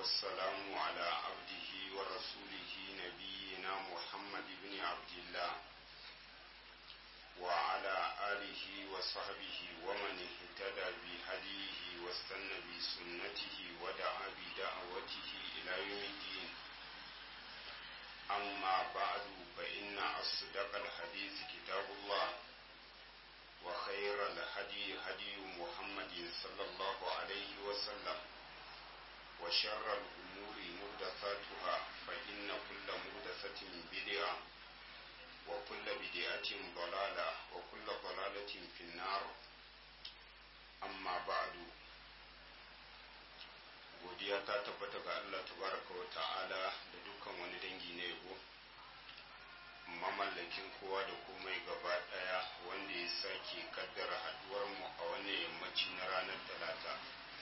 والسلام على عبده ورسوله نبينا محمد بن عبد الله وعلى آله وصحبه ومن اهتدى بهديه واستنى بسنته ودعا بدعوته إلى يوم الدين أما بعد فإن أصدق الحديث كتاب الله وخير الهدي هدي محمد صلى الله عليه وسلم وشر الأمور محدثاتها فإن كل محدثة بدعة وكل بدعة ضلالة وكل ضلالة في النار أما بعد godiya ta tabbata ga Allah tabaraka wa ta'ala da dukkan wani dangi na yabo mamallakin kowa da komai gaba daya wanda ya sake kaddara haduwar mu a wannan yammaci na ranar talata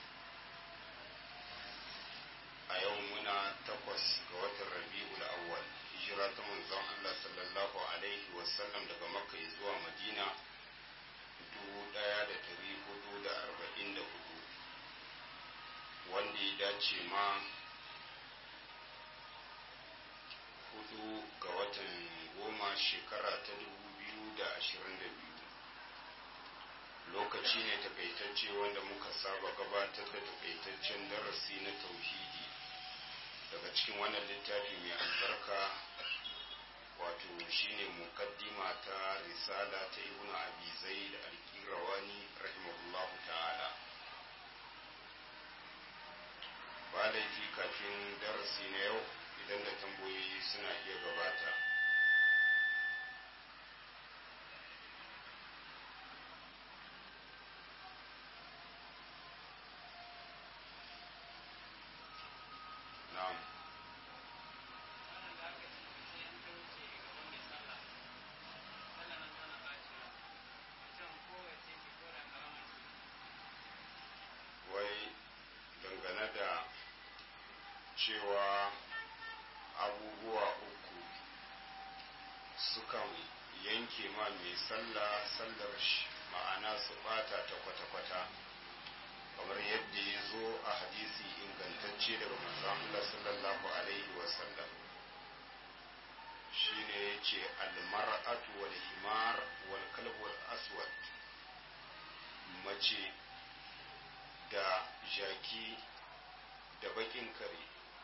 a yau muna takwas ga watan rabi'ul awwal hijira ta manzon Allah sallallahu alaihi wasallam daga makka zuwa madina dubu daya da dari hudu da arba'in da hudu wanda ya dace ma hudu ga watan goma shekara ta dubu biyu da ashirin da biyu lokaci ne takaitacce wanda muka saba gabatar da takaitaccen darasi na tauhidi daga cikin wannan littafi mai albarka wato shine mukaddima ta risala ta ibnu abi zaid al-qirawani rahimahullahu ta'ala ba laifi kafin darasi na yau idan da tambayoyi suna iya gabata na'am wai dangane da cewa abubuwa uku sukan yanke ma mai sallah sallar shi ma'ana su bata ta kwata-kwata kamar yadda ya zo a hadisi ingantacce daga manzon Allah sallallahu alaihi wasallam shine yace almar'atu wal himar wal kalb wal aswad mace da jaki da bakin kare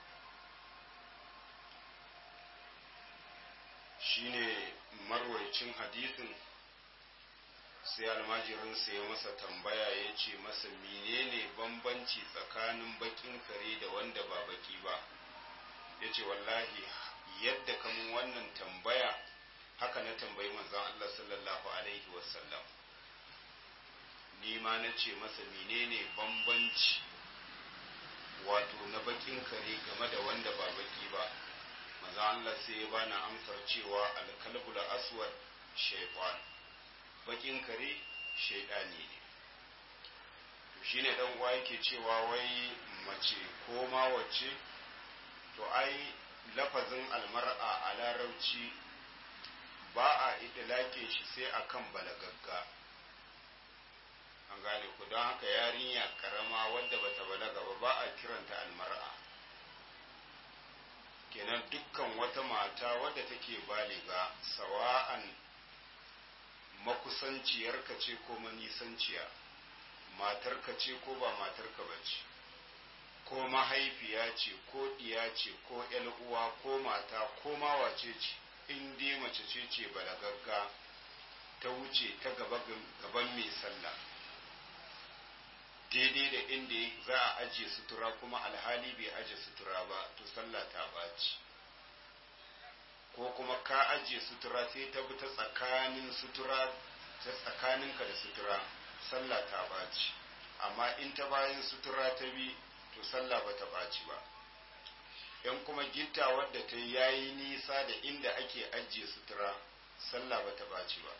shine marwaicin hadisin sai almajirinsa ya masa tambaya ya ce masa menene bambanci tsakanin bakin kare da wanda ba baki ba ya ce wallahi yadda kamun wannan tambaya haka na tambayi manzan Allah sallallahu alaihi wasallam ni ma na ce masa menene bambanci wato na bakin kare game da wanda ba baki ba maza Allah sai ya bani amsar cewa alkalbul aswad shaytan bakin kare shaydani ne to shine dan uwa yake cewa wai mace ko ma wace to ai lafazin almar'a a larabci ba a idlake shi sai akan balagagga an gane ku don haka yarinya karama wadda bata balaga ba ba a kiranta almar'a kenan dukkan wata mata wadda take baliga sawa'an makusanciyarka ce ko manisanciya matarka ce ko ba matarka ba ce ko mahaifiya ce ko ɗiya ce ko uwa ko mata ko mawace ce in dai mace ce ce balagagga ta wuce ta gaban mai sallah daidai da inda za a ajiye sutura kuma alhali bai ajiye sutura ba to sallah ta baci ko kuma ka ajiye sutura sai ta bi ta tsakanin sutura ta tsakaninka da sutura sallah ta baci amma in ta bayan sutura ta bi to sallah ba ta baci ba yan kuma gitta wadda ta yayi nisa da inda ake ajiye sutura sallah ba ta baci ba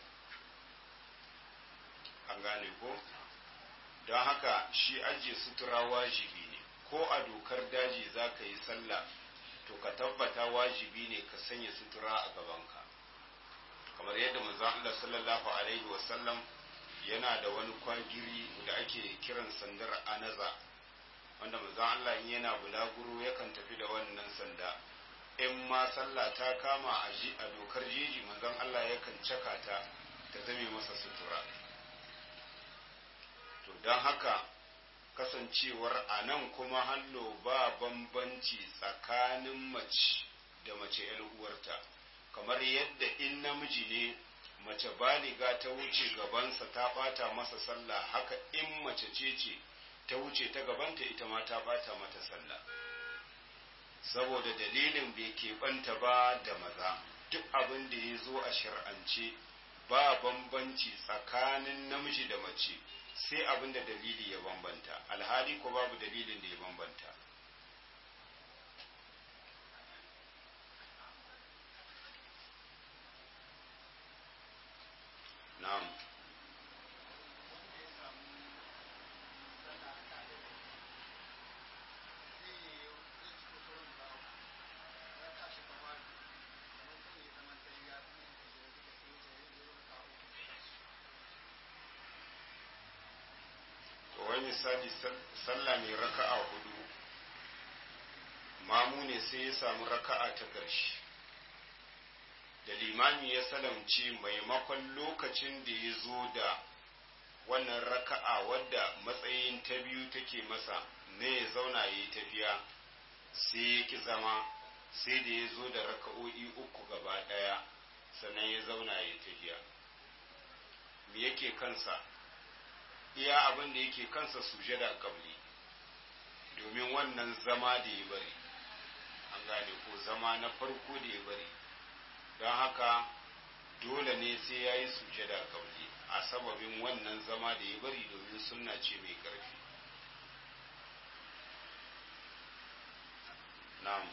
an gane ko? don haka shi ajiye sutura wajibi ne ko a dokar daji za ka yi sallah to ka tabbata wajibi ne ka sanya sutura a gabanka kamar yadda manzon Allah sallallahu alaihi wasallam yana da wani kwagiri da ake kiran sandar anaza wanda manzon Allah in yana bulaguro yakan tafi da wannan sanda in ma sallah ta kama a dokar jeji manzon Allah yakan caka ta ta zame masa sutura to don haka kasancewar a nan kuma hallo ba bambanci tsakanin mace da mace uwarta kamar yadda in namiji ne mace baliga ta wuce gabansa ta bata masa sallah haka in mace ce ce ta wuce ta gabanta ita ma ta bata mata sallah saboda dalilin bai keɓanta ba da maza duk abin da ya zo a shir'ance ba bambanci tsakanin namiji da mace sai abin da dalili ya bambanta alhali ko babu dalilin da ya bambanta na'am wai misali sallah mai raka'a hudu mamu ne sai ya samu raka'a ta ƙarshe da limami ya salamci maimakon lokacin da ya zo da wannan raka'a wadda matsayin ta biyu take masa ne ya zauna ya yi tafiya sai ya ki zama sai da ya zo da raka'o'i uku gaba ɗaya sannan ya zauna ya yi tafiya me yake kansa iya abin da yake kansa sujada kabli domin wannan zama da ya bari an gane ko zama na farko da ya bari don haka dole ne sai ya yi sujada kabli a sababin wannan zama da ya bari domin sunna ce mai ƙarfi na'am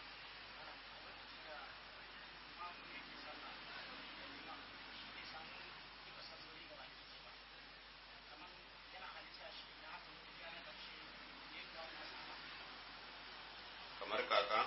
kamar kaka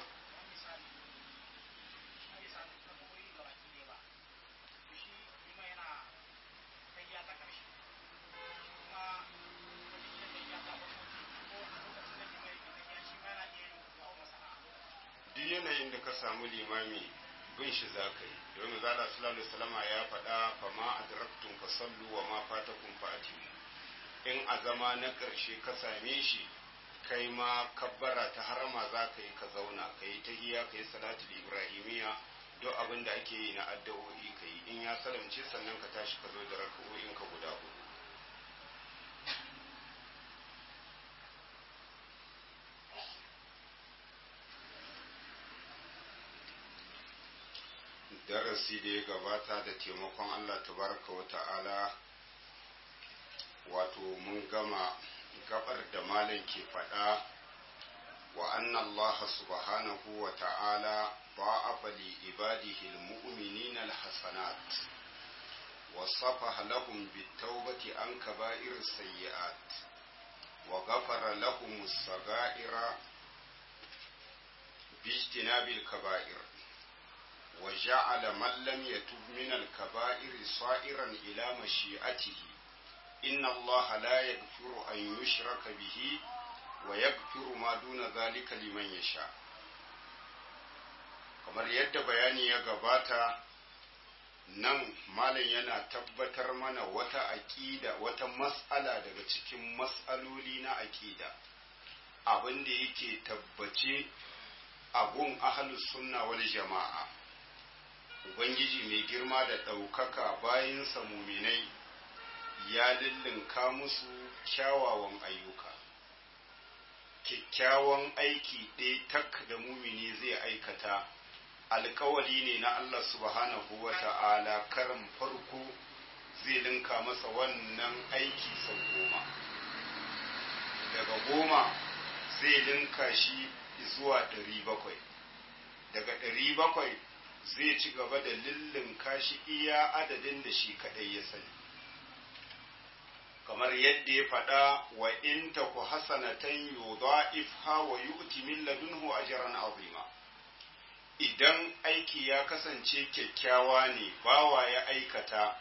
duk yanayin da ka samu limami bin shi za ka yi domin zala sallallahu salama ya faɗa fama adraktun fa sallu wa ma fatakum fa atimu in a zama na ƙarshe ka same shi kai ma kabbara ta harama za ka yi ka zauna ka yi ta iya ka yi salatul ibrahimiya duk abin da ake yi na addu'o'i ka yi in ya salamce sannan ka tashi ka zo da raka'o'in ka guda hudu darasi da ya gabata da taimakon Allah tabaraka wa ta'ala wato mun gama gabar da malam ke faɗa wa anna Allah subhanahu wa ta'ala ba'afa li ibadihi almu'minin alhasanat wa safaha lahum bitawbati an kaba'ir sayyi'at wa ghafara lahum as-saga'ira bijtinabil kaba'ir وجعل من لم يتب من الكبائر صائرا إلى مشيئته إن الله لا يغفر أن يشرك به ويغفر ما دون ذلك لمن يشاء kamar yadda bayani ya gabata nan malam yana tabbatar mana wata aƙida wata mas'ala daga cikin mas'aloli na aƙida abin da yake tabbace a gun ahlus sunna wal jama'a ubangiji mai girma da ɗaukaka bayansa muminai ya lullunka musu kyawawan ayyuka kyakkyawan aiki ɗaya tak da mumini zai aikata alkawari ne na Allah subhanahu wa ta'ala karin farko zai linka masa wannan aiki sau goma daga goma zai linka shi zuwa ɗari bakwai daga ɗari bakwai zai ci gaba da lullunka shi iya adadin da shi kaɗai ya sani kamar yadda ya faɗa wa in ta ku hasanatan yudha'ifha wa yu'ti min ladunhu ajran azima idan aiki ya kasance kyakkyawa ne bawa ya aikata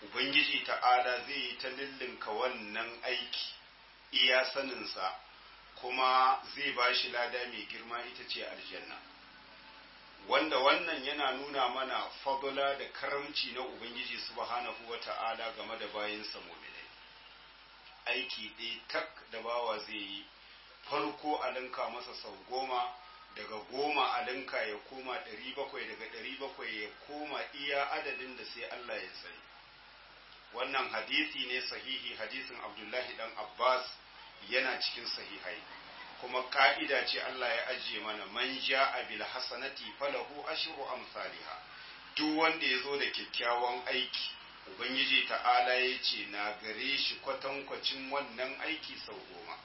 ubangiji ta'ala zai yi ta lullunka wannan aiki iya saninsa kuma zai ba shi lada mai girma ita ce aljanna wanda wannan yana nuna mana fadula da karamci na ubangiji subhanahu wata'ala game da bayinsa mu'minai aiki ɗaya tak da bawa zai yi farko a linka masa sau goma daga goma a linka ya koma ɗari bakwai daga ɗari bakwai ya koma iya adadin da sai Allah ya sani wannan hadisi ne sahihi hadisin abdullahi dan abbas yana cikin sahihai kuma ka'ida ce Allah ya ajiye mana man ja'a bil hasanati falahu ashru amsalha duk wanda ya zo da kyakkyawan aiki ubangiji ta'ala ya ce na gare shi kwatankwacin wannan aiki sau goma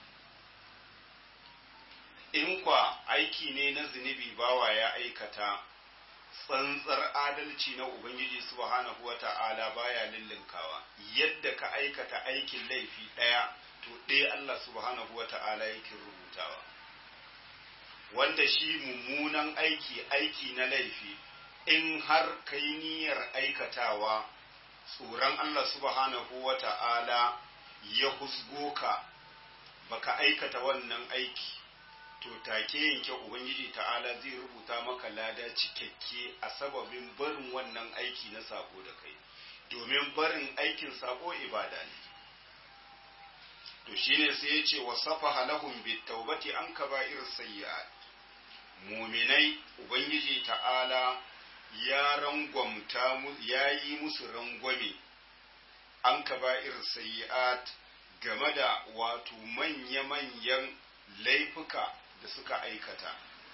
in kwa aiki ne na zunubi bawa ya aikata tsantsar adalci na ubangiji subhanahu wa ta'ala baya lullunkawa yadda ka aikata aikin laifi ɗaya to ɗaya Allah subhanahu wa ta'ala yake rubutawa wanda shi mummunan aiki aiki na laifi in har kai niyyar aikatawa tsoron Allah subhanahu wa ta'ala ya husgo ka baka aikata wannan aiki to take yanke ubangiji ta'ala zai rubuta maka lada cikakke a sababin barin wannan aiki na sako da kai domin barin aikin sako ibada ne to shine sai ya ce wa safaha lahum bitawbati an kaba'ir sayyi'at muminai ubangiji ta'ala ya rangwamta mu ya yi musu rangwame an kaba'ir sayyi'at game da wato manya-manyan laifuka da suka aikata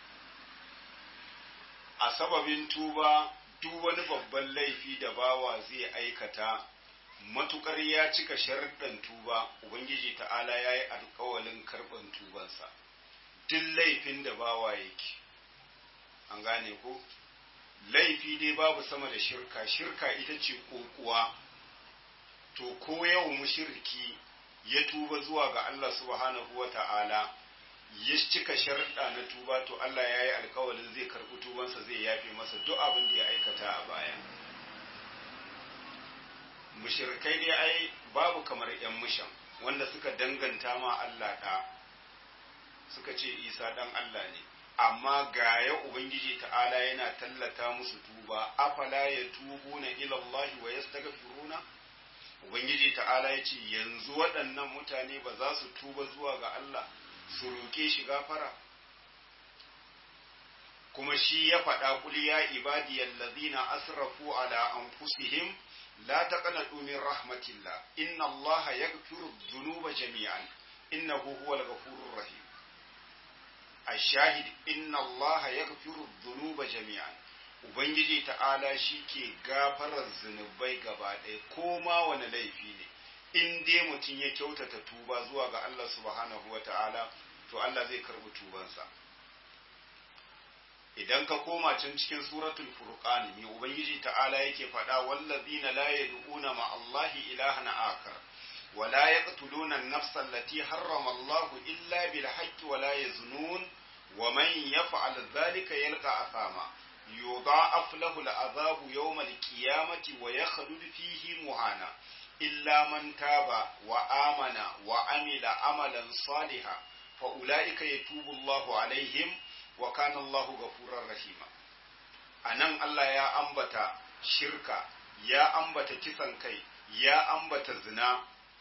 a sababin tuba duk wani babban laifi da bawa zai aikata matukar ya cika sharɗan tuba ubangiji ta'ala ya yi alkawalin karɓan tubansa duk laifin da bawa yake an gane ko laifi dai babu sama da shirka shirka ita ce kokuwa to ko yau mushirki ya tuba zuwa ga Allah subhanahu wa ta'ala ya cika sharɗa na tuba to Allah ya yi alkawalin zai karɓi tubansa zai yafe masa duk abin da ya aikata a baya mushirkai dai ai babu kamar ‘yan mushan wanda suka danganta ma Allah ɗa suka ce isa ɗan Allah ne amma ga ya Ubangiji ta'ala yana tallata musu tuba afala ya tubu na ilallahi wa yastaghfiruna Ubangiji ta'ala ya ce yanzu waɗannan mutane ba za su tuba zuwa ga Allah su roƙe shi gafara kuma shi ya faɗa kul ya ibadiyal ladina asrafu ala anfusihim la taqnatu min rahmatillah inna allaha yaghfiru dhunuba jami'an innahu huwal ghafurur rahim ashahid inna allaha yaghfiru dhunuba jami'an ubangiji ta'ala shi ke gafarar zunubai gaba ɗaya ko ma wani laifi ne in dai mutum ya kyautata tuba zuwa ga Allah subhanahu wa ta'ala to Allah zai karɓi tubansa idan ka koma can cikin suratul furqan mai ubangiji ta'ala yake faɗa wallazina la yad'una ma Allahi ilahan akar wa la yaqtuluna an-nafsa allati harrama Allah illa bil haqqi wa la yaznun wa man yaf'al dhalika yalqa athama yudha'af lahu al-'adhabu yawm al-qiyamati wa yakhlud fihi muhana illa man taba wa amana wa amila amalan salihan fa ulaika yatubu Allahu alaihim wa kana Allahu gafurar rahima anan Allah ya ambata shirka ya ambata kisan kai ya ambata zina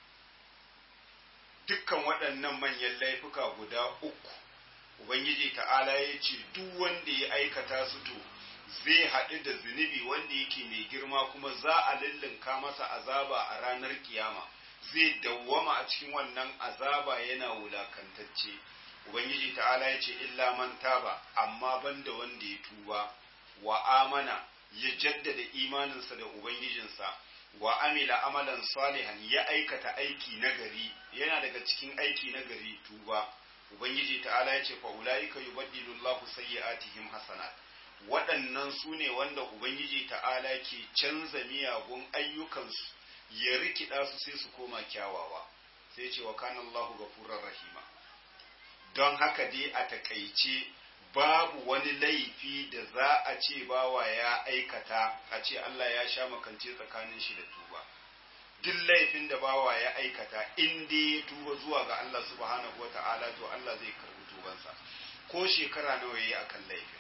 dukkan waɗannan manyan laifuka guda uku ubangiji ta'ala ya ce duk wanda ya aikata su to zai haɗu da zunubi wanda yake mai girma kuma za a lullunka masa azaba a ranar kiyama zai dawwama a cikin wannan azaba yana wulakantacce ubangiji ta'ala ya ce illa man taba amma banda wanda ya tuba wa amana ya jaddada imaninsa da ubangijinsa wa amila amalan salihan ya aikata aiki nagari yana daga cikin aiki nagari tuba ubangiji ta'ala ya ce fa ulaika yubaddilu Allahu sayyi'atihim hasanat waɗannan su ne wanda ubangiji ta'ala ke canza miyagun ayyukansu ya rikida su sai su koma kyawawa sai ce wa kana Allahu ghafurur rahima don haka dai a takaice babu wani laifi da za a ce bawa ya aikata a ce Allah ya sha makance tsakanin shi da tuba duk laifin da bawa ya aikata in dai ya tuba zuwa ga Allah subhanahu wata'ala to Allah zai karbi tubansa ko shekara nawa yayi akan laifin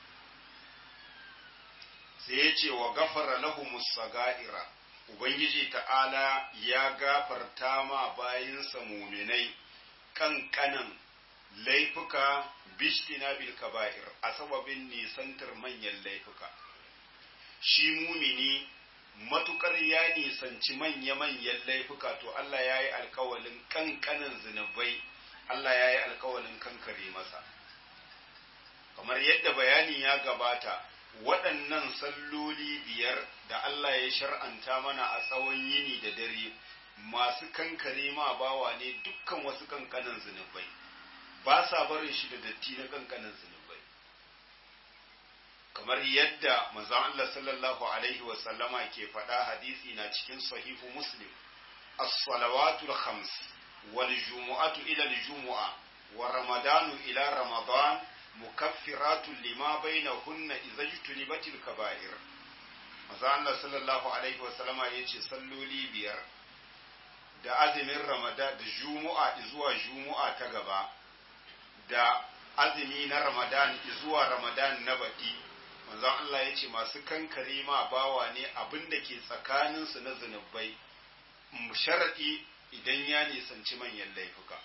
sai ya ce wa gafara lahumus sagaira ubangiji ta'ala ya gafarta ma bayinsa muminai kankanan laifuka bishtina bil kaba'ir a sababin nisantar manyan laifuka shi mumini matukar ya nisanci manya-manyan laifuka to Allah ya yi alkawalin kankanan zunubai Allah ya yi alkawalin kankare masa kamar yadda bayani ya gabata waɗannan salloli biyar da Allah ya shar'anta mana a tsawon yini da dare masu kankare ma bawa ne dukkan wasu kankanan zunubai ba sa barin shi da datti na kankanan zunubai kamar yadda manzon Allah sallallahu alaihi wa sallama ke faɗa hadisi na cikin sahihu muslim as-salawatul khams wal jumu'atu ila al-jumu'a wa ramadanu ila ramadan mukaffiratun lima bainahunna idza jtunibatil kaba'ir manzon Allah sallallahu alaihi wa sallama yace salloli biyar da azumin ramadan da jumu'a zuwa jumu'a ta gaba da azumi na ramadan zuwa ramadan na baɗi manzon Allah ya ce masu kankare ma bawa ne abin da ke tsakaninsu na zunubai sharaɗi idan ya nisanci manyan laifuka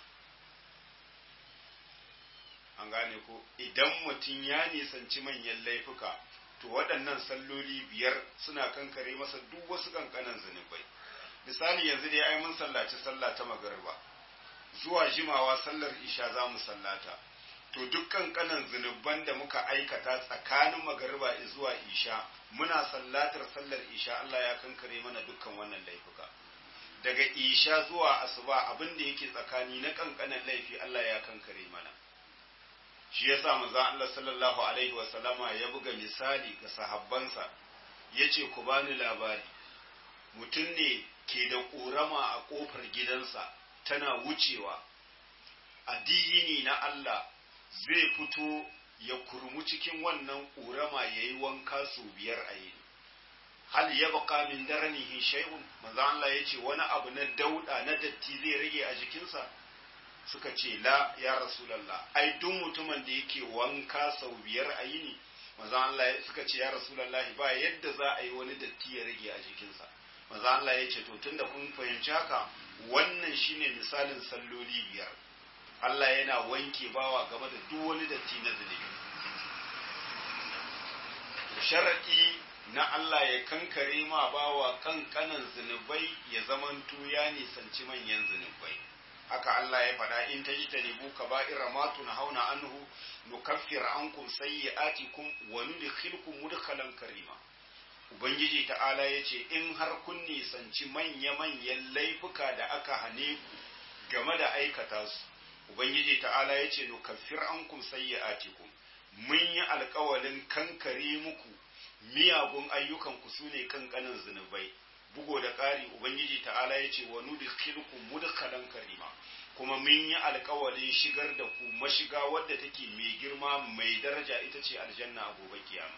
an gane ko idan mutum ya nisanci manyan laifuka to waɗannan salloli biyar suna kankare masa duk wasu kankanan zunubai misali yanzu dai ai mun sallaci sallah ta magariba zuwa jimawa sallar isha za mu sallata to dukkan kanan zunuban da muka aikata tsakanin magariba zuwa isha muna sallatar sallar isha Allah ya kankare mana dukkan wannan laifuka daga isha zuwa asuba abin da yake tsakani na kankanan laifi Allah ya kankare mana shi yasa manzo Allah sallallahu alaihi wa sallama ya buga misali ga sahabbansa yace ku bani labari mutum ne ke da ƙorama a ƙofar gidansa tana wucewa addini na Allah zai fito ya kurmu cikin wannan ƙorama ya yi wanka sau biyar a yi hal ya baka min daranihi shay'un manzo Allah ya ce wani abu na dauda na datti zai rage a jikinsa suka ce la ya rasulallah ai duk mutumin da yake wanka sau biyar a yini manzo Allah suka ce ya rasulallah ba yadda za a yi wani datti ya rage a jikinsa manzo Allah ya ce to tunda kun fahimci haka wannan shine misalin salloli biyar Allah yana wanke bawa game da duk wani datti na zunubi sharadi na Allah ya kankare ma bawa kankanan zunubai ya zamanto ya nisanci manyan zunubai haka Allah ya faɗa in ta ji ta nebu ka ba'ira ma hauna anhu nukaffir ankum sayyi'atikum wa nudkhilkum mudkhalan karima Ubangiji ta'ala ya ce, In har kun nisanci manya-manyan laifuka da aka hane ku game da aikata su, Ubangiji ta'ala ya ce, Nukaffir an kun sayyi'atikum mun yi alkawalin kankare muku miyagun ayyukanku su ne kankanin zunubai. Bugo da ƙari, Ubangiji ta'ala ya ce, Wa nudkhilkum mudkhalan karima. kuma mun yi alkawalin shigar da ku mashiga wadda take mai girma mai daraja ita ce aljanna a gobe kiyama.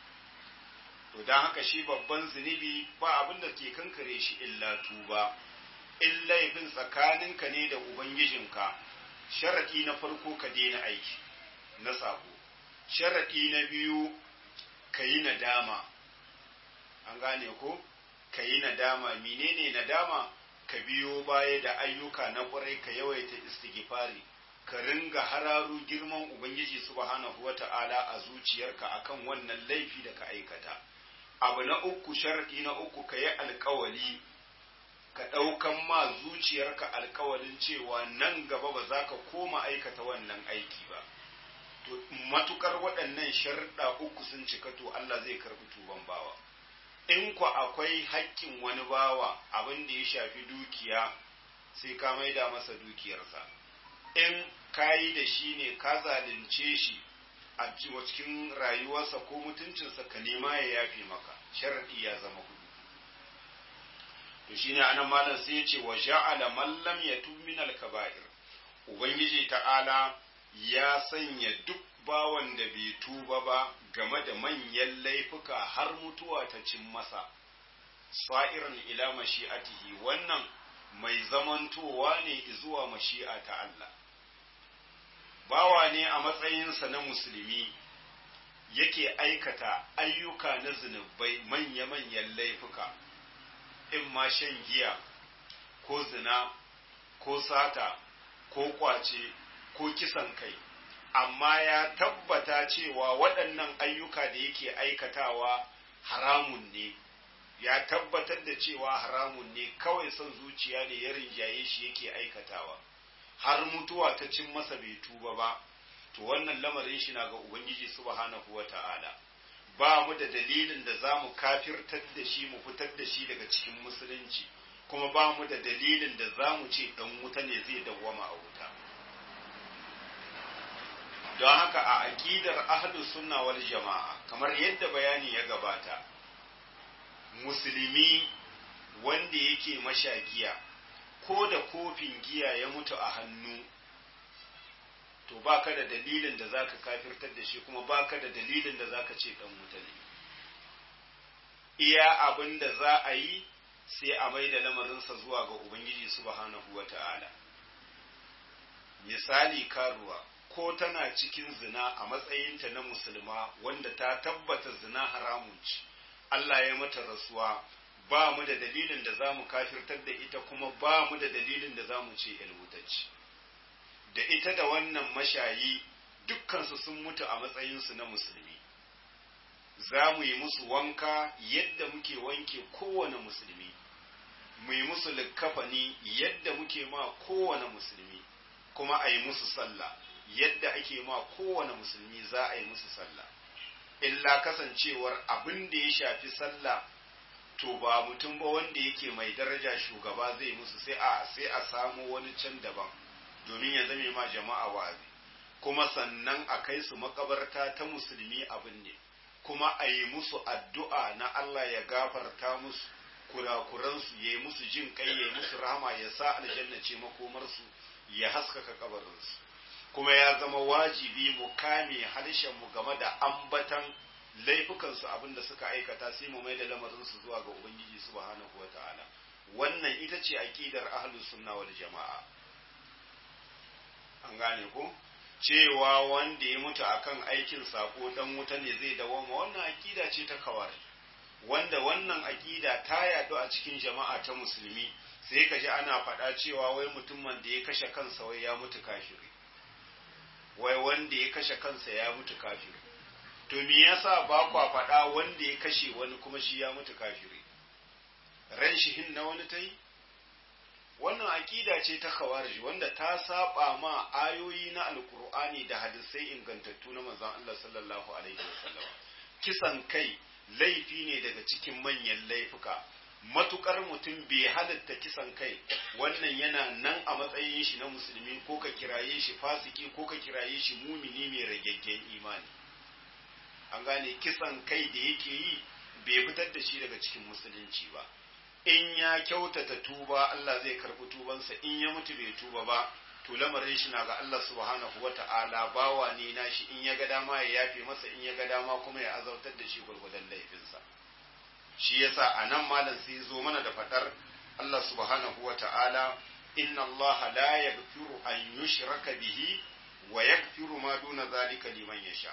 to don haka shi babban zunubi ba abin da ke kankare shi illa tuba in laifin tsakaninka ne da ubangijinka sharaɗi na farko ka daina aiki na sako sharaɗi na biyu ka yi nadama an gane ko ka yi nadama menene nadama ka biyo baya da ayyuka na ƙwarai ka yawaita istighfari ka ringa hararu girman ubangiji subhanahu wata'ala a zuciyarka akan wannan laifi da ka aikata abu na uku sharɗi na uku ka yi alkawali ka ɗaukan ma zuciyarka alkawalin cewa nan gaba ba za ka koma aikata wannan aiki ba to matukar waɗannan sharɗa uku sun cika to Allah zai karɓi tuban bawa in ku akwai haƙƙin wani bawa abin da ya shafi dukiya sai ka maida masa dukiyarsa in ka yi da shi ne ka zalunce shi a cikin rayuwarsa ko mutuncinsa ka nema ya yafe maka sharadi ya zama hudu to shine anan malam sai ya ce wa ja'ala man lam yatub min al-kaba'ir ubangiji ta'ala ya sanya duk bawan da bai tuba ba game da manyan laifuka har mutuwa ta cin masa sa'iran ila mashi'atihi wannan mai zamantowa ne zuwa mashi'a ta Allah bawa ne a matsayinsa na musulmi yake aikata ayyuka na zunubai manya-manyan laifuka in ma shan giya ko zina ko sata ko kwace ko kisan kai amma ya tabbata cewa waɗannan ayyuka da yake aikatawa haramun ne ya tabbatar da cewa haramun ne kawai son zuciya ne ya rinjaye shi yake aikatawa har mutuwa ta cin masa bai tuba ba to wannan lamarin shi na ga ubangiji subhanahu wata'ala ba mu da dalilin da za mu kafirtar da shi mu fitar da shi daga cikin musulunci kuma ba mu da dalilin da za mu ce dan wuta ne zai dawwama a wuta don haka a aƙidar ahlus sunna wal jama'a kamar yadda bayani ya gabata musulmi wanda yake mashagiya ko da kofin giya ya mutu a hannu to baka da dalilin da zaka kafirtar da shi kuma baka da dalilin da zaka ce dan wuta ne iya abin da za a yi sai a mai da lamarinsa zuwa ga ubangiji subhanahu wata'ala misali karuwa ko tana cikin zina a matsayinta na musulma wanda ta tabbata zina haramun ce Allah ya mata rasuwa ba mu da dalilin da za mu kafirtar da ita kuma ba mu da dalilin da za mu ce yalwutacci da ita da wannan mashayi dukkansu sun mutu a matsayinsu na musulmi za mu yi musu wanka yadda muke wanke kowane musulmi mu yi musu likkafani yadda muke ma kowane musulmi kuma a yi musu sallah yadda ake ma kowane musulmi za a yi musu sallah illa kasancewar abin da ya shafi sallah to ba mutum ba wanda yake mai daraja shugaba zai musu sai a sai a samu wani can daban domin ya zame ma jama'a wa'azi kuma sannan a kai su makabarta ta musulmi abin ne kuma a yi musu addu'a na Allah ya gafarta musu kurakuransu ya yi musu jin kai ya yi musu rahama ya sa aljanna ce makomarsu ya haskaka kabarinsu kuma ya zama wajibi mu kame mu game da ambatan laifukansu abin da suka aikata sai mu mai da lamarinsu zuwa ga ubangiji subhanahu ta'ala wannan ita ce aqidar ahlus sunna wal jama'a an gane ko cewa wanda ya mutu akan aikin sako dan wuta ne zai dawoma wannan aqida ce ta kawar wanda wannan aqida ta yadu a cikin jama'a ta musulmi sai ka ji ana faɗa cewa wai mutumin da ya kashe kansa wai ya mutu kafiri wai wanda ya kashe kansa ya mutu kafiri to me yasa ba kwa faɗa wanda ya kashe wani kuma shi ya mutu kafiri ran shi hin na wani ta yi wannan aƙida ce ta khawarij wanda ta saba ma ayoyi na alkur'ani da hadisai ingantattu na manzon Allah sallallahu alaihi wasallam kisan kai laifi ne daga cikin manyan laifuka matukar mutum bai halatta kisan kai wannan yana nan a matsayin shi na musulmi ko ka kiraye shi fasiki ko ka kiraye shi mumini mai ragaggen imani an gane kisan kai da yake yi bai fitar da shi daga cikin musulunci ba in ya kyautata tuba Allah zai karbi tubansa in ya mutu bai tuba ba to lamarin shi na ga Allah subhanahu wata'ala bawa ne nashi in ya ga dama ya yafe masa in ya ga dama kuma ya azautar da shi gurgudan laifinsa shi yasa a nan malam sai zo mana da fadar Allah subhanahu wata'ala inna Allah la yaghfiru an yushraka bihi wa yaghfiru ma duna zalika liman yasha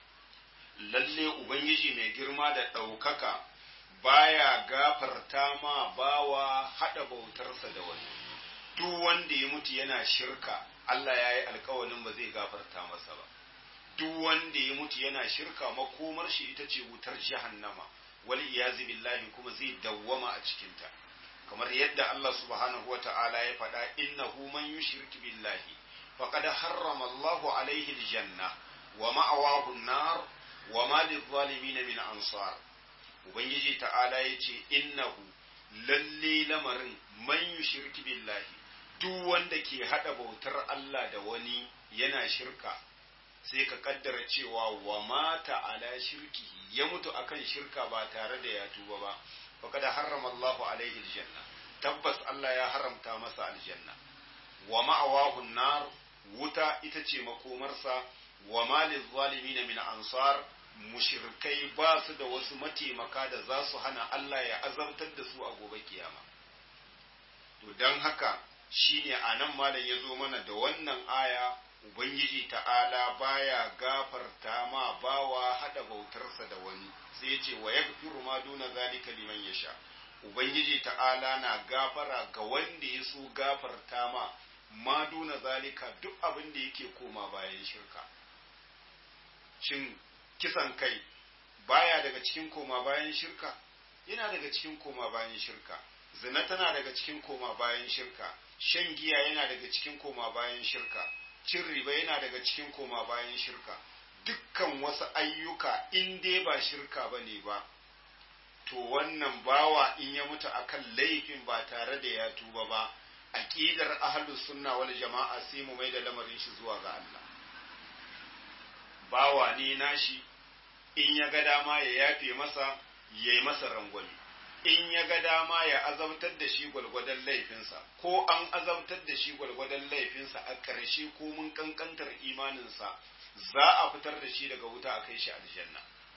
lalle ubangiji mai girma da ɗaukaka baya gafarta ma bawa haɗa bautarsa da wani duk wanda ya mutu yana shirka Allah ya yi alkawalin ba zai gafarta masa ba duk wanda ya mutu yana shirka makomar shi ita ce wutar jahannama wal iyazi billahi kuma zai dawwama a cikinta kamar yadda Allah subhanahu wa ta'ala ya faɗa innahu man yushrik billahi faqad harrama Allahu alaihi aljanna wa ma'awahu an-nar wa ma lizalimin min ansar ubangiji ta'ala yace innahu lalle lamarin man yushrik billahi duk wanda ke hada bautar Allah da wani yana shirka sai ka kaddara cewa wa mata ala shirkihi ya mutu akan shirka ba tare da ya tuba ba faqad harrama Allahu alaihi aljanna tabbas Allah ya haramta masa aljanna wa ma'awahu nar wuta ita ce makomarsa wa malil zalimin min ansar mushirkai ba su da wasu mataimaka da za su hana Allah ya azabtar da su a gobe kiyama to don haka shine a nan malam ya zo mana da wannan aya ubangiji ta'ala baya gafarta ma bawa hada bautarsa da wani sai ya ce wa yaghfiru ma duna zalika liman yasha ubangiji ta'ala na gafara ga wanda ya so gafarta ma ma duna zalika duk abin da yake koma bayan shirka shin kisan kai baya daga cikin koma bayan shirka yana daga cikin koma bayan shirka zina tana daga cikin koma bayan shirka shan giya yana daga cikin koma bayan shirka cin riba yana daga cikin koma bayan shirka dukkan wasu ayyuka in dai ba shirka ba ne ba to wannan bawa in ya mutu akan laifin ba tare da ya tuba ba aqidar ahlus sunna wal jama'a sai mu mai da lamarin shi zuwa ga Allah bawa ne nashi in ya ga dama ya yafe masa ya yi masa rangwani in ya ga dama ya azabtar da shi gwalgwadon laifinsa ko an azabtar da shi gwalgwadon laifinsa a ƙarshe ko mun kankantar imaninsa za a fitar da shi daga wuta a kai shi aljanna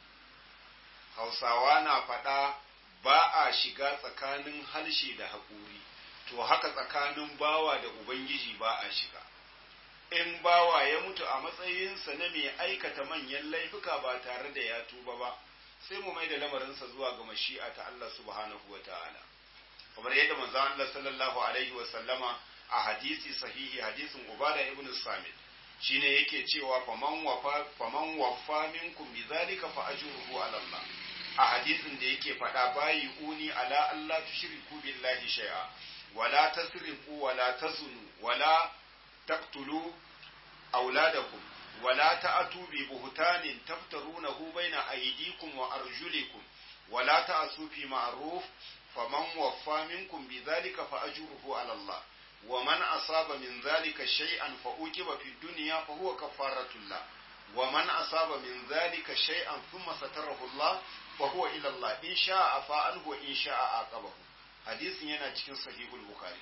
hausawa na faɗa ba a shiga tsakanin harshe da haƙuri to haka tsakanin bawa da ubangiji ba a shiga in bawa ya mutu a matsayinsa na mai aikata manyan laifuka ba tare da ya tuba ba sai mu mai da lamarinsa zuwa ga mashi'a ta Allah subhanahu wa ta'ala kamar yadda manzo Allah sallallahu alaihi wa sallama a hadisi sahihi hadisin Ubada ibn Samit shine yake cewa faman wafa faman wafa minkum bizalika fa ajruhu ala Allah a hadisin da yake faɗa bayi uni ala Allah tushriku billahi shay'a wala tasriqu wala tazunu wala taqtulu auladakum ولا تأتوا ببهتان تفترونه بين أيديكم وأرجلكم ولا تأسوا في معروف فمن وفى منكم بذلك فأجره على الله ومن أصاب من ذلك شيئا فأوجب في الدنيا فهو كفارة الله ومن أصاب من ذلك شيئا ثم ستره الله فهو إلى الله إن شاء عفا عنه وإن شاء عاقبه حديث yana cikin sahihul bukhari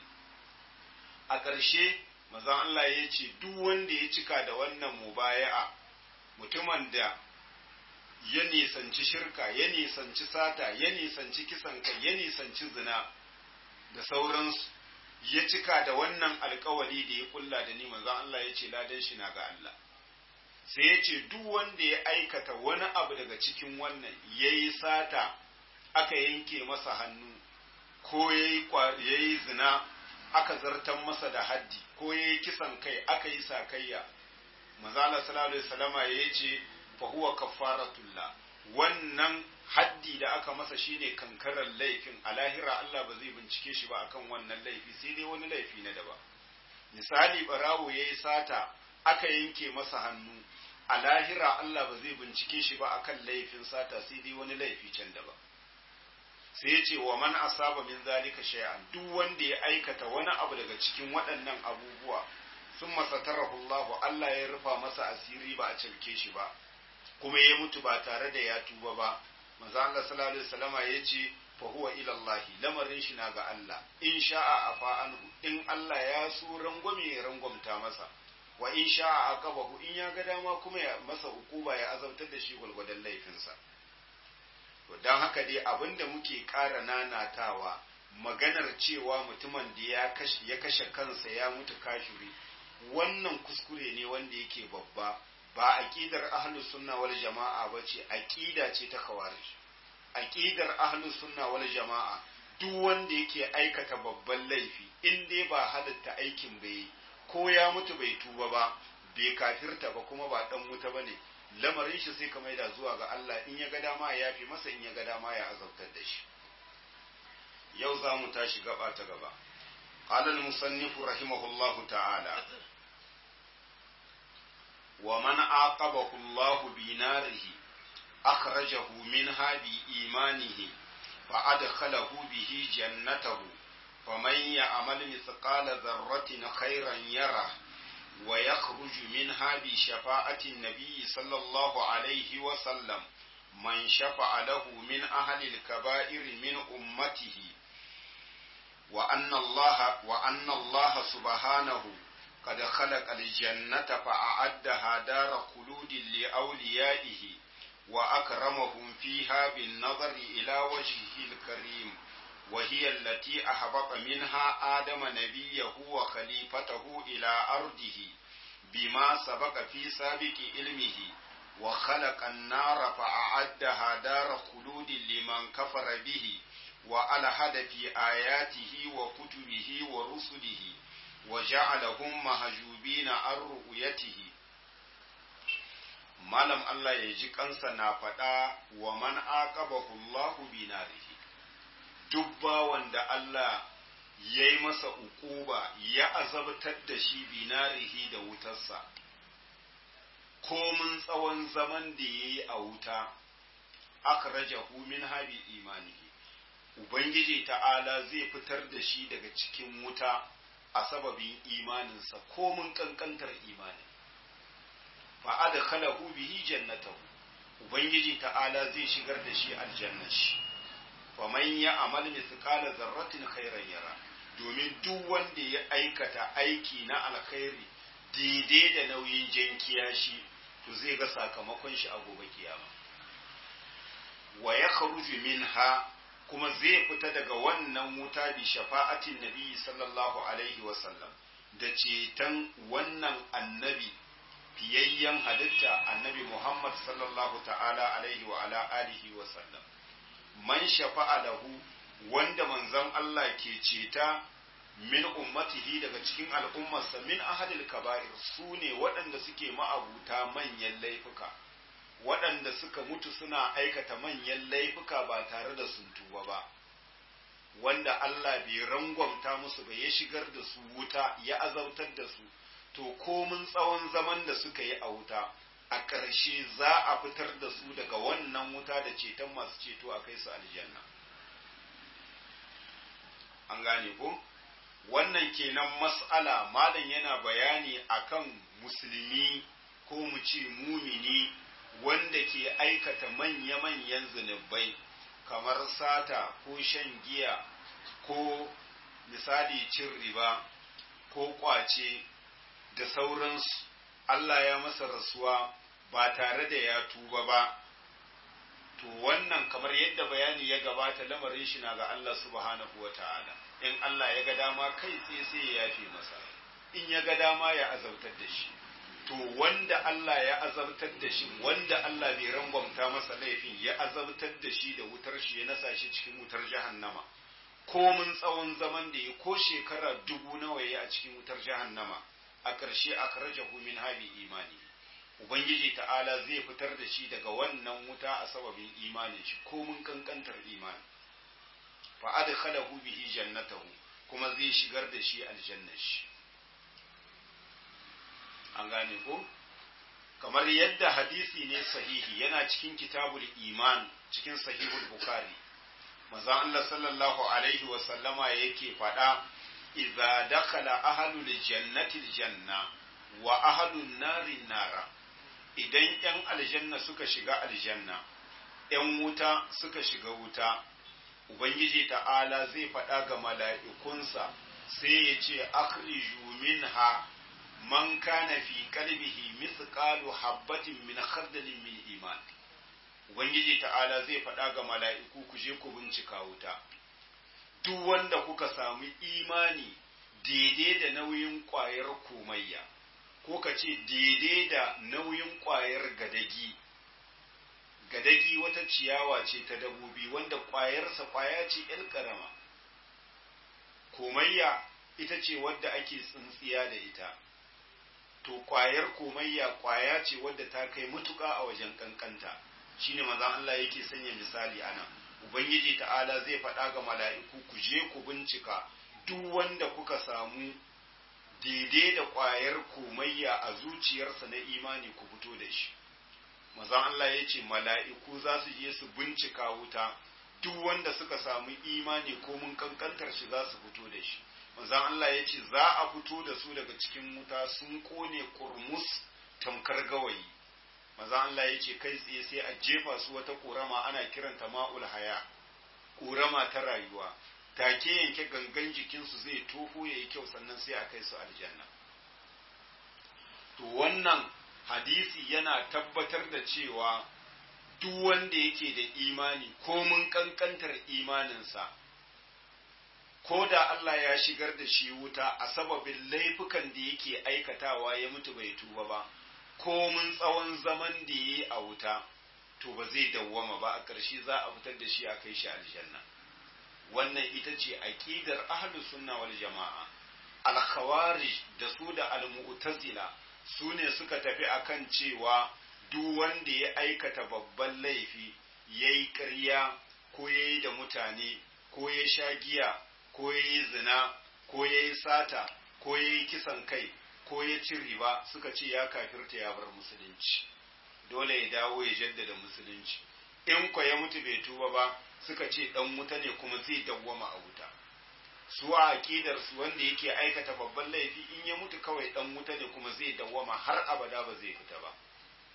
a ƙarshe mazan Allah ya ce duk wanda ya cika da wannan mubaya'a mutumin da ya nisanci shirka ya nisanci sata ya nisanci kisan kai ya nisanci zina da sauransu ya cika da wannan alkawari da ya kulla da ni manzon Allah ya ce ladan shi na ga Allah sai ya ce duk wanda ya aikata wani abu daga cikin wannan ya yi sata aka yanke masa hannu ko ya yi zina aka zartan masa da haddi ko ya yi kisan kai aka yi sakayya mazala sallallahu alaihi wasallama ya ce fa huwa kafaratullah wannan haddi da aka masa shine kankarar laifin a lahira Allah ba zai bincike shi ba akan wannan laifi sai dai wani laifi na daba misali barawo ya yi sata aka yanke masa hannu a lahira Allah ba zai bincike shi ba akan laifin sata sai dai wani laifi can daba sai ya ce wa man asaba min zalika shay'an duk wanda ya aikata wani abu daga cikin waɗannan abubuwa sun masatarahu Allah Allah ya rufa masa asiri ba a cirke shi ba kuma ya mutu ba tare da ya tuba ba manzo Allah sallallahu alaihi wasallama ya ce fa huwa ila Allah lamarin shi na ga Allah in sha'a afa anhu in Allah ya so rangwame ya rangwamta masa wa in sha'a aqabahu in ya ga dama kuma ya masa ukuba ya azabtar da shi gulgudan laifinsa to don haka dai abinda muke ƙara nanatawa maganar cewa mutumin da ya kashe kansa ya mutu kashiri wannan kuskure ne wanda yake babba ba aqidar ahlus sunna wal jama'a bace aqida ce ta khawarij aqidar ahlus sunna wal jama'a duk wanda yake aikata babban laifi in dai ba halatta aikin bai ko ya mutu bai tuba ba bai kafirta ba kuma ba dan wuta bane lamarin shi sai ka maida zuwa ga Allah in ya ga dama ya yafi masa in ya ga dama ya azabtar da shi yau za mu tashi gaba ta gaba قال المصنف رحمه الله تعالى ومن عاقبه الله بناره أخرجه منها بإيمانه فأدخله به جنته فمن يعمل مثقال ذرة خيرا يره ويخرج منها بشفاعة النبي صلى الله عليه وسلم من شفع له من أهل الكبائر من أمته وأن الله وأن الله سبحانه قد خلق الجنة فأعدها دار خلود لأوليائه وأكرمهم فيها بالنظر إلى وجهه الكريم وهي التي أحبط منها آدم نبيه وخليفته إلى أرضه بما سبق في سابق علمه وخلق النار فأعدها دار خلود لمن كفر به وألحد في آياته وكتبه ورسله وجعلهم مهجوبين عن رؤيته malam Allah ya ji kansa na faɗa wa man aqabahu Allahu bi narihi duk bawan da Allah ya yi masa uquba ya azabtar da shi bi narihi da wutarsa komin tsawon zaman da ya yi a wuta akhrajahu min habi imanihi ubangiji ta'ala zai fitar da shi daga cikin wuta a sababin imaninsa komin kankantar imanin fa adkhalahu bihi jannatahu ubangiji ta'ala zai shigar da shi aljanna shi fa man ya'mal mithqala zarratin khairan yara domin duk wanda ya aikata aiki na alkhairi daidai da nauyin jankiya shi to zai ga sakamakon shi a gobe kiyama wa yakhruju minha kuma zai fita daga wannan wuta bi shafa'atin nabi sallallahu alaihi wa sallam da ceton wannan annabi fiyayyen halitta annabi Muhammad sallallahu ta'ala alaihi wa ala alihi wa sallam man shafa'a lahu wanda manzon Allah ke ceta min ummatihi daga cikin al'ummarsa min ahadil kaba'ir su ne waɗanda suke ma'abuta manyan laifuka waɗanda suka mutu suna aikata manyan laifuka ba tare da sun tuba ba wanda Allah bai rangwamta musu ba ya shigar da su wuta ya azabtar da su to komin tsawon zaman da suka yi a wuta a ƙarshe za a fitar da su daga wannan wuta da ceton masu ceto a kai su aljanna an gane ko wannan kenan mas'ala malam yana bayani akan musulmi ko mu ce mumini wanda ke aikata manya-manyan zunubai kamar sata ko shan giya ko misali cin riba ko kwace da sauransu Allah ya masa rasuwa ba tare da ya tuba ba to wannan kamar yadda bayani ya gabata lamarin shi na ga Allah subhanahu wa ta'ala in Allah ya ga dama kai tsaye sai ya yafe masa in ya ga dama ya azabtar da shi to wanda Allah ya azabtar da shi wanda Allah bai rangwamta masa laifin ya azabtar da shi da wutar shi ya nasa shi cikin wutar jahannama komin tsawon zaman da ya ko shekara dubu nawa ya a cikin wutar jahannama a ƙarshe a karajahu min habi imani ubangiji ta'ala zai fitar da shi daga wannan wuta a sababin imanin shi komin kankantar imani fa adkhalahu bihi jannatahu kuma zai shigar da shi aljannar shi an gane ko kamar yadda hadisi ne sahihi yana cikin kitabul iman cikin sahihul bukhari manzon Allah sallallahu alaihi wa sallama yake faɗa idza dakhala ahlul jannati aljanna wa ahlun nari nara idan yan aljanna suka shiga aljanna yan wuta suka shiga wuta ubangiji ta'ala zai faɗa ga mala'ikunsa sai ya ce akhriju minha man kana fi qalbihi mithqalu habatin min khardalin min iman ubangiji ta'ala zai faɗa ga mala'iku ku je ku bincika wuta duk wanda kuka samu imani daidai da nauyin ƙwayar komayya ko ka ce daidai da nauyin ƙwayar gadagi gadagi wata ciyawa ce ta dabobi wanda ƙwayarsa ƙwaya ce ‘yan ƙarama komayya ita ce wadda ake tsintsiya da ita to ƙwayar komayya ƙwaya ce wadda ta kai matuƙa a wajen ƙanƙanta shine mazan Allah yake sanya misali ana ubangiji ta'ala zai faɗa ga mala'iku ku je ku bincika duk wanda kuka samu daidai da ƙwayar komayya a zuciyarsa na imani ku fito da shi mazan Allah ya ce mala'iku za su je su bincika wuta duk wanda suka samu imani ko mun kankantar shi za su fito da shi manzan Allah ya ce za a fito da su daga cikin wuta sun kone kurmus tamkar gawayi manzan Allah ya ce kai tsaye sai a jefa su wata ƙorama ana kiranta ma'ul haya ƙorama ta rayuwa take yanke gangan jikinsu zai toho ya yi kyau sannan sai a kai su aljanna to wannan hadisi yana tabbatar da cewa duk wanda yake da imani ko mun kankantar imaninsa ko da Allah ya shigar da shi wuta a sababin laifukan da yake aikatawa ya mutu bai tuba ba ko mun tsawon zaman da yi a wuta to ba zai dawwama ba a ƙarshe za a fitar da shi a kai shi aljanna wannan ita ce aqidar ahlus sunna wal jama'a al khawarij da su da al mu'tazila su ne suka tafi akan cewa duk wanda ya aikata babban laifi yayi ƙarya ko yayi da mutane ko ya sha giya ko yayi zina ko yayi sata ko yayi kisan kai ko ya ci riba suka ce ya kafirta ya bar musulunci dole ya dawo ya jaddada musulunci in ko ya mutu bai tuba ba suka ce dan wuta ne kuma zai dawwama a wuta su a aqidar su wanda yake aikata babban laifi in ya mutu kawai dan wuta ne kuma zai dawwama har abada ba zai fita ba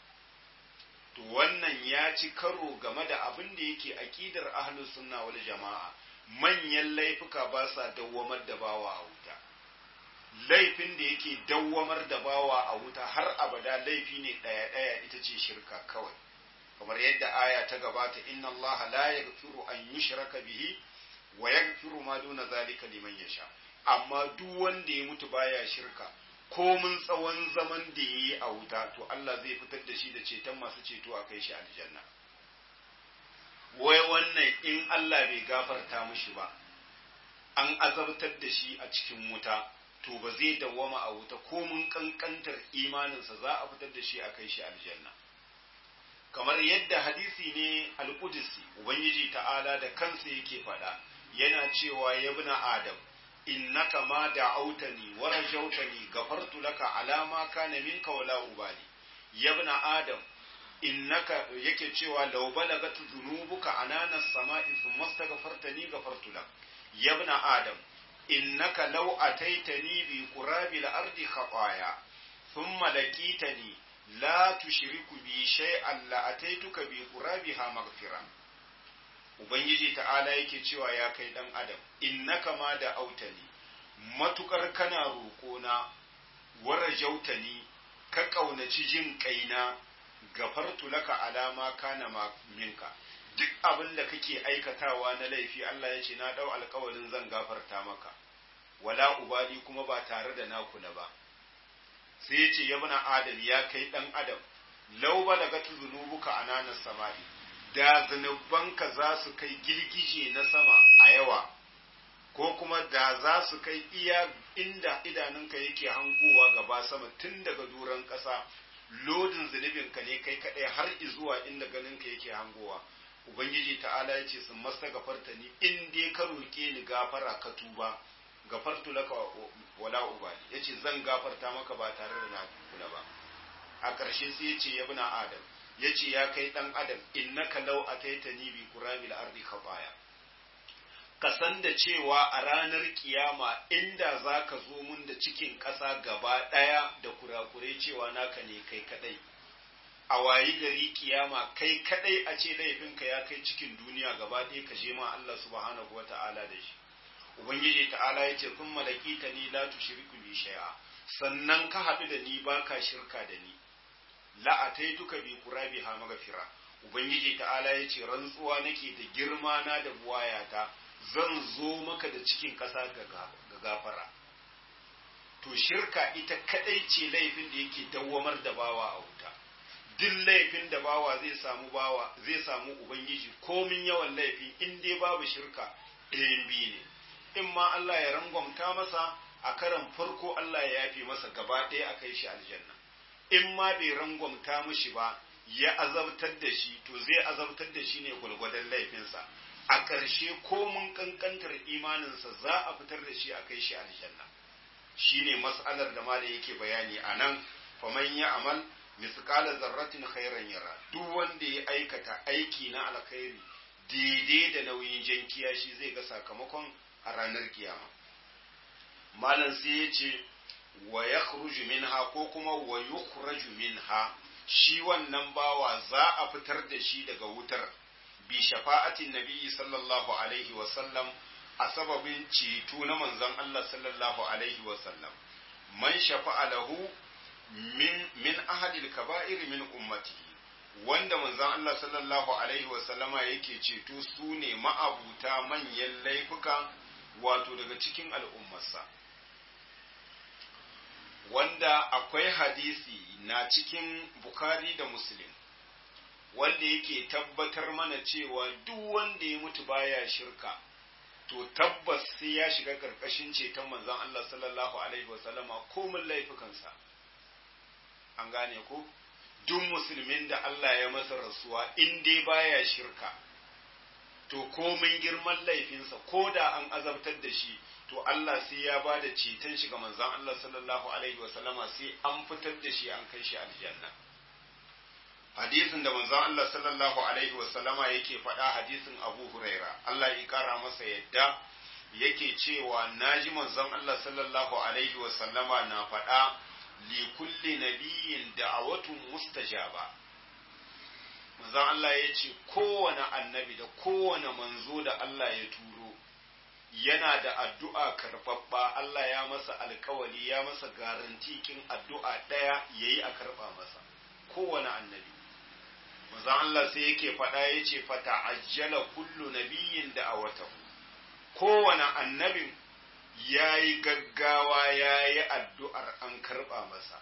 to wannan ya ci karo game da abin da yake aqidar ahlus sunna wal jama'a manyan laifuka ba sa dawwamar da bawa a wuta laifin da yake dawwamar da bawa a wuta har abada laifi ne ɗaya ɗaya ita ce shirka kawai kamar yadda aya ta gabata inna allaha la yaghfiru an yushraka bihi wa yaghfiru ma duna zalika liman yasha amma duk wanda ya mutu baya shirka ko mun tsawon zaman da yayi a wuta to Allah zai fitar da shi da ceton masu ceto a kai shi aljanna wai wannan in Allah bai gafarta mishi ba an azabtar da shi a cikin wuta to ba zai dawwama a wuta ko mun kankantar imaninsa za a fitar da shi a kai shi aljanna kamar yadda hadisi ne alƙudisi ubangiji ta'ala da kansa yake faɗa yana cewa ya bi adam innaka ma da autani wa rajautani gafartu laka alama kana minka wala ubali ya bi adam innaka yake cewa law balagat dhunubuka anana samai thumma astaghfartani gafartu lak ya bi adam innaka law ataitani bi qurabil ardi khataya thumma laqitani la tushriku bi shay'an la ataituka bi qurabiha maghfira ubangiji ta'ala yake cewa ya kai dan adam innaka ma da autani matukar kana roƙona wara jautani ka ƙaunaci jin kaina gafartu laka alama kana minka duk abin da kake aikatawa na laifi Allah ya ce na dau alƙawarin zan gafarta maka wala ubali kuma ba tare da na kula ba sai ya ce ya bana adam ya kai dan adam lau balagatu zunubuka ananas samai da zunubanka za su kai girgije na sama a yawa ko kuma da za su kai iya inda idanunka yake hangowa gaba sama tun daga duran ƙasa lodin zunubinka ne kai kaɗai har izuwa inda ganinka yake hangowa ubangiji ta'ala ya ce sun masta gafarta ni in dai ka roƙe ni gafara ka tuba gafartu laka wala ubali yace zan gafarta maka ba tare da na kula ba a ƙarshe sai yace ya bina adam yace ya kai dan adam innaka law ataitani bi qurabil ardi khataya ka san da cewa a ranar kiyama inda zaka zo mun da cikin ƙasa gaba ɗaya da kurakure cewa naka ne kai kadai a wayi gari kiyama kai kadai a ce laifinka ya kai cikin duniya gaba ɗaya ka je ma Allah subhanahu wata'ala da shi ubangiji ta'ala ya ce kun malaki ta ni la tushriku bi shay'a sannan ka haɗu da ni baka shirka da ni la ataituka bi qurabi ha magfira ubangiji ta'ala ya ce rantsuwa nake da girma na da buwayata zan zo maka da cikin ƙasa ga gafara to shirka ita kadai ce laifin da yake dawwamar da bawa a wuta duk laifin da bawa zai samu bawa zai samu ubangiji komin yawan laifi in dai babu shirka ɗayan biyu ne in ma Allah ya rangwamta masa a karan farko Allah ya yafe masa gaba ɗaya a kai shi aljanna in ma bai rangwamta mishi ba ya azabtar da shi to zai azabtar da shi ne gwalgwadon laifinsa a ƙarshe ko mun ƙanƙantar imaninsa za a fitar da shi a kai shi aljanna shine mas'alar da malai yake bayani a nan faman ya amal misqala zarratin khairan yara duk wanda ya aikata aiki na alkhairi daidai da nauyin jankiya shi zai ga sakamakon a ranar kiyama malam sai ya ce wa ya minha ko kuma wa yukhraju minha shi wannan bawa za a fitar da shi daga wutar bi shafa'atin nabiyyi sallallahu alaihi wa sallam a sababin ceto na manzon Allah sallallahu alaihi wa sallam man shafa'a lahu min min ahadil kaba'ir min ummatihi wanda manzon Allah sallallahu alaihi wasallama yake ceto su ne ma'abuta manyan laifuka wato daga cikin al'ummarsa wanda akwai hadisi na cikin Bukhari da Muslim wanda yake tabbatar mana cewa duk wanda ya mutu baya shirka to tabbas sai ya shiga karkashin ceton manzon Allah sallallahu alaihi wasallama komin laifukansa an gane ko duk musulmin da Allah ya masa rasuwa in dai baya shirka to komin girman laifinsa ko da an azabtar da shi to Allah sai ya ba da ceton shi ga manzon Allah sallallahu alaihi wasallama sai an fitar da shi an kai shi aljanna hadisin da manzon Allah sallallahu alaihi wasallama yake faɗa hadisin Abu Huraira Allah ya kara masa yadda yake cewa naji manzon Allah sallallahu alaihi wasallama na faɗa li kulli nabiyyin da'awatun mustajaba manzon Allah ya ce kowane annabi da kowane manzo da Allah ya turo yana da addu'a karɓaɓɓa Allah ya masa alkawali ya masa garantikin addu'a ɗaya ya yi a karɓa masa kowane annabi manzon Allah sai yake faɗa ya ce fata ajjala kullu nabiyyin da a watahu kowane annabin ya yi gaggawa ya yi addu'ar an karɓa masa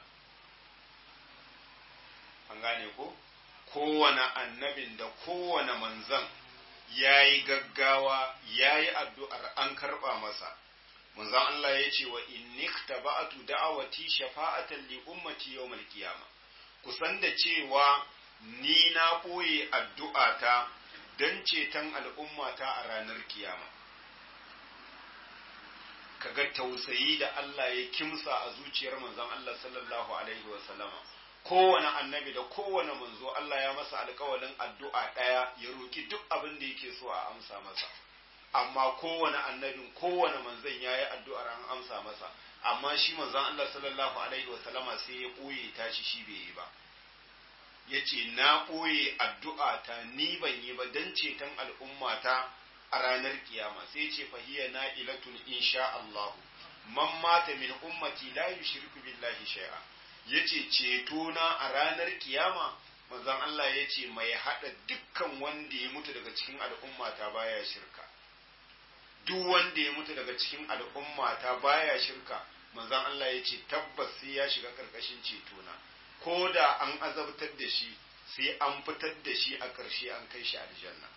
an gane ko kowane annabin da kowane manzan ya yi gaggawa ya yi addu'ar an karɓa masa manzan Allah ya ce wa innikta ba'atu da'awati shafa'atan li ummati yawmal qiyama kusan da cewa ni na ɓoye addu'ata don ceton al'ummata a ranar kiyama. Kaga tausayi da Allah ya kimsa a zuciyar manzon Allah sallallahu Alaihi wasallama. Kowane annabi da kowane manzo Allah ya masa alkawalin addu'a ɗaya ya roki duk abin da yake so a amsa masa. Amma kowane annabin kowane manzon ya yi addu'ar an amsa masa, amma shi manzon Allah sallallahu Alaihi wasallama sai ya ɓoye tashi shi bai yi ba. ya ce na ɓoye addu'a ta ni ban yi ba don ceton al'ummata a ranar kiyama sai ce fahiya na ilatun insha Allahu man mata min ummati la yushriku billahi shay'a yace ceto na a ranar kiyama manzon Allah yace mai hada dukkan wanda ya mutu daga cikin al'ummata baya shirka duk wanda ya mutu daga cikin al'ummata baya shirka manzon Allah yace tabbas sai ya shiga karkashin ceto na ko da an azabtar da shi sai an fitar da shi a ƙarshe an kai shi aljanna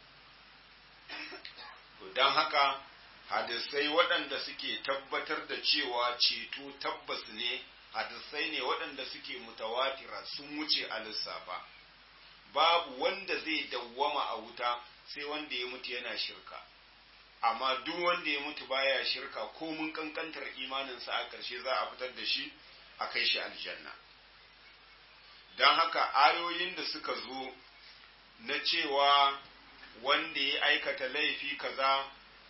don haka hadisai waɗanda suke tabbatar da cewa ceto tabbas ne hadisai ne waɗanda suke mutawatira sun wuce a lissafa babu wanda zai dawwama a wuta sai wanda ya mutu yana shirka amma duk wanda ya mutu baya shirka ko mun kankantar imaninsa a ƙarshe za a fitar da shi a kai shi aljanna don haka ayoyin da suka zo na cewa wanda ya aikata laifi kaza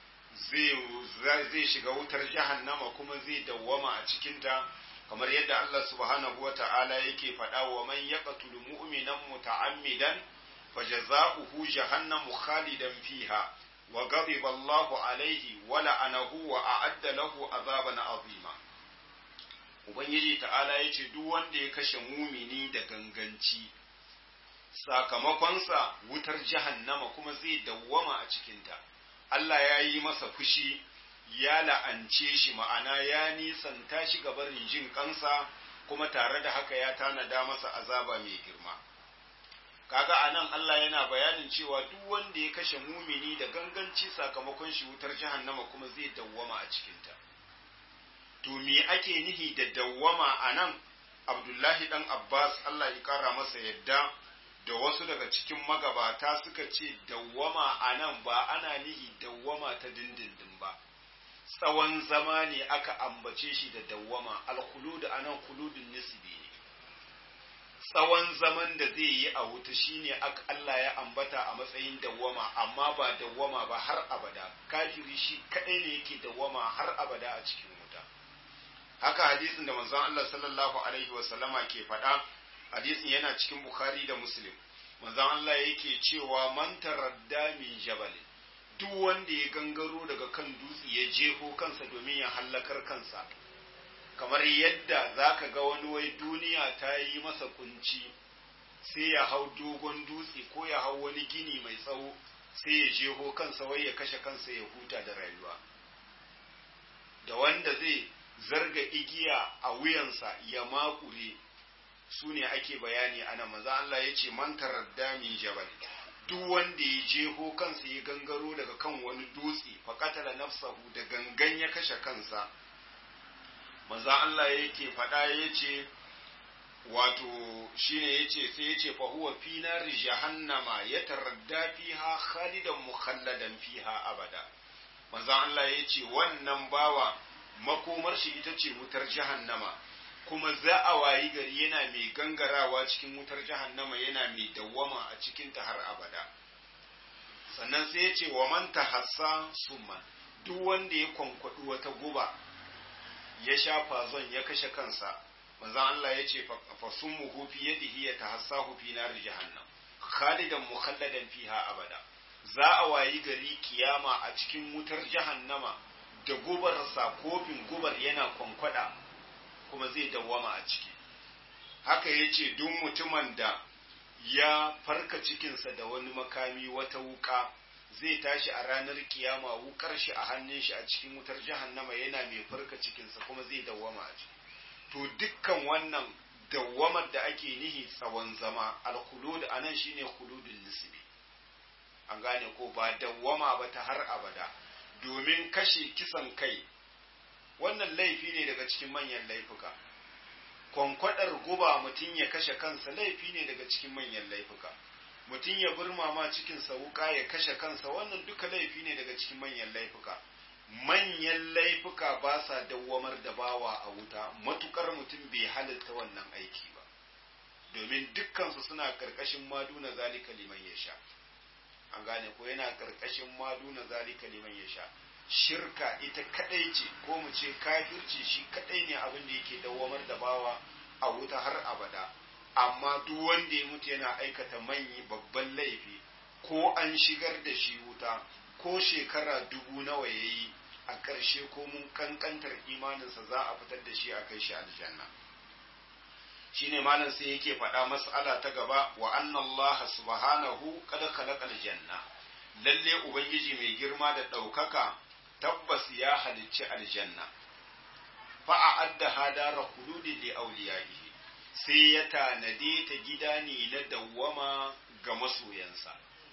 zai shiga wutar jahannama kuma zai dawwama a cikinta kamar yadda Allah subhanahu wa ta'ala yake faɗa wa man yaqtul mu'minan muta'ammidan fajaza'uhu jahannamu khalidan fiha wa ghadiba Allahu alayhi wa la'anahu wa a'adda lahu azaban azima Ubangiji ta'ala ya ce duk wanda ya kashe mumini da ganganci, sakamakonsa wutar jahannama kuma zai dawwama a cikinta. Allah ya yi masa fushi, ya la'ance shi ma'ana ya nisanta shi gabarin jin kansa kuma tare da haka ya tanada masa azaba mai girma. Kaga a nan Allah yana bayanin cewa duk wanda ya kashe mumini da ganganci sakamakon shi wutar jahannama kuma zai dawwama a cikinta. to me ake nihi da dawwama a nan abdullahi dan abbas allah ya kara masa yadda da wasu daga cikin magabata suka ce dawwama a nan ba ana nihi dawwama ta dindindin ba tsawon zama ne aka ambace shi da dawwama alkhulud a nan khuludun nisbi ne tsawon zaman da zai yi a wuta shine Allah ya ambata a matsayin dawwama amma ba dawwama ba har abada kafiri shi kadai ne yake dawwama har abada a cikin wuta haka hadisin da manzon Allah sallallahu alaihi wa sallama ke faɗa hadisin yana cikin Bukhari da Muslim manzon Allah yake cewa man taradda min jabal duk wanda ya gangaro daga kan dutse ya jeho kansa domin ya hallakar kansa kamar yadda zaka ga wani wai duniya ta yi masa kunci sai ya hau dogon dutse ko ya hau wani gini mai tsawo sai ya jeho kansa wai ya kashe kansa ya huta da rayuwa da wanda zai zarga igiya a wuyansa ya makure su ne ake bayani ana maza Allah ya ce man taradda min jabal duk wanda ya jeho kansa ya gangaro daga kan wani dutse faƙatala nafsahu da gangan ya kashe kansa maza Allah yake faɗa ya ce wato shine ya ce sai ya ce fahuwa fi nari jahannama ya taradda fiha khalidan mukhalladan fiha abada maza Allah ya ce wannan bawa makomar shi ita ce wutar jahannama kuma za a wayi gari yana mai gangarawa cikin wutar jahannama yana mai dawwama a cikinta har abada sannan sai ya ce wa man tahassa summa duk wanda ya kwankwaɗi wata guba ya sha fazon ya kashe kansa manzon Allah ya ce fa summuhu fi yadihi ya tahassahu fi nar jahannam khalidan mukhalladan fiha abada za a wayi gari kiyama a cikin wutar jahannama da gubarsa kofin gubar yana kwankwada kuma zai dawwama a ciki haka ya ce duk mutumin da ya farka cikinsa da wani makami wata wuka zai tashi a ranar kiyama wukar shi a hannun shi a cikin wutar jahannama yana mai farka cikinsa kuma zai dawwama a ciki to dukkan wannan dawwamar da ake nihi tsawon zama alkhulud anan shine khuludul nisbi an gane ko ba dawwama ba ta har abada domin kashe kisan kai wannan laifi ne daga cikin manyan laifuka kwankwadar guba mutum ya kashe kansa laifi ne daga cikin manyan laifuka mutum ya burmama cikinsa wuka ya kashe kansa wannan duka laifi ne daga cikin manyan laifuka manyan laifuka ba sa dawwamar da bawa a wuta matukar mutum bai halitta wannan aiki ba domin dukkansu suna karkashin maduna zalika liman ya sha an gane ko yana karkashin maduna zalika liman ya sha shirka ita kadai ce ko mu ce kafirci shi kadai ne abin da yake dawwamar da bawa a wuta har abada amma duk wanda ya mutu yana aikata manyi babban laifi ko an shigar da shi wuta ko shekara dubu nawa ya yi a ƙarshe ko mun kankantar imaninsa za a fitar da shi a kai shi aljanna shine malam sai yake faɗa mas'ala ta gaba wa anna Allah subhanahu qad khalaqal janna lalle ubangiji mai girma da ɗaukaka tabbas ya halicci aljanna fa a'adda hadara khuludi li awliyaihi sai ya tanade ta gida ne na dawwama ga masoyansa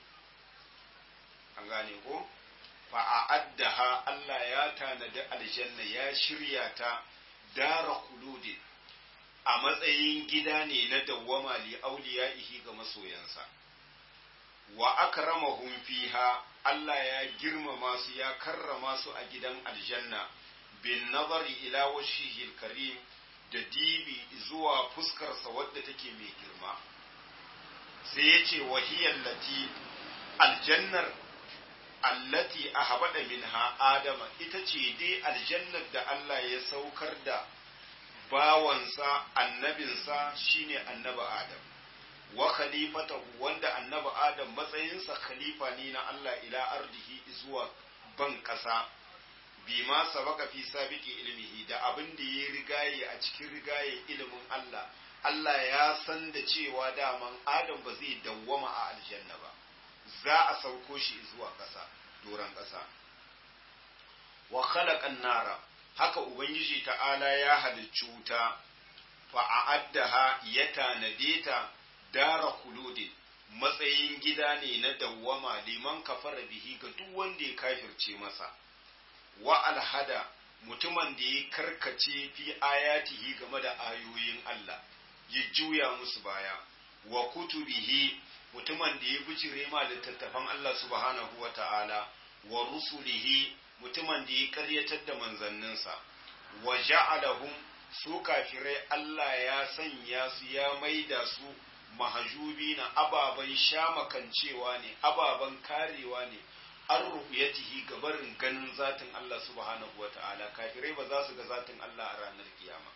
an gane ko fa a'addaha Allah ya tanadi aljanna ya shirya ta dara khuludi a matsayin gida ne na dawwama li auliyaihi ga masoyansa wa akramahum fiha Allah ya girmama su ya karrama su a gidan aljanna bin nazari ila wajhihil karim da dibi zuwa fuskarsa wadda take mai girma sai ya ce wahiyar lati aljannar allati ahbada minha adama ita ce dai aljannar da Allah ya saukar da bawansa annabinsa shine annabi Adam wa khalifatahu wanda annabi Adam matsayinsa khalifa ne na Allah ila ardihi zuwa ban kasa bima sabaka fi sabiki ilmihi da abin da ya rigaye a cikin rigaye ilimin Allah Allah ya san da cewa daman Adam ba zai dawwama a aljanna ba za a sauko shi zuwa ƙasa doron ƙasa wa khalaqan nara haka ubangiji ta'ala ya halicci wuta fa a'addaha ya tanade ta dara khuludin matsayin gida ne na dawwama liman kafara bihi ga duk wanda ya kafirce masa wa alhada mutumin da ya karkace fi ayatihi game da ayoyin Allah ya juya musu baya wa kutubihi mutumin da ya bijire ma littattafan Allah subhanahu wa ta'ala wa rusulihi mutumin da ya karyatar da manzanninsa wa ja'alahum su kafirai Allah ya sanya su ya maida su mahajubi na ababen shamakancewa ne ababen karewa ne an ru'yatihi gabarin ganin zatin Allah subhanahu wa ta'ala kafirai ba za su ga zatin Allah a ranar kiyama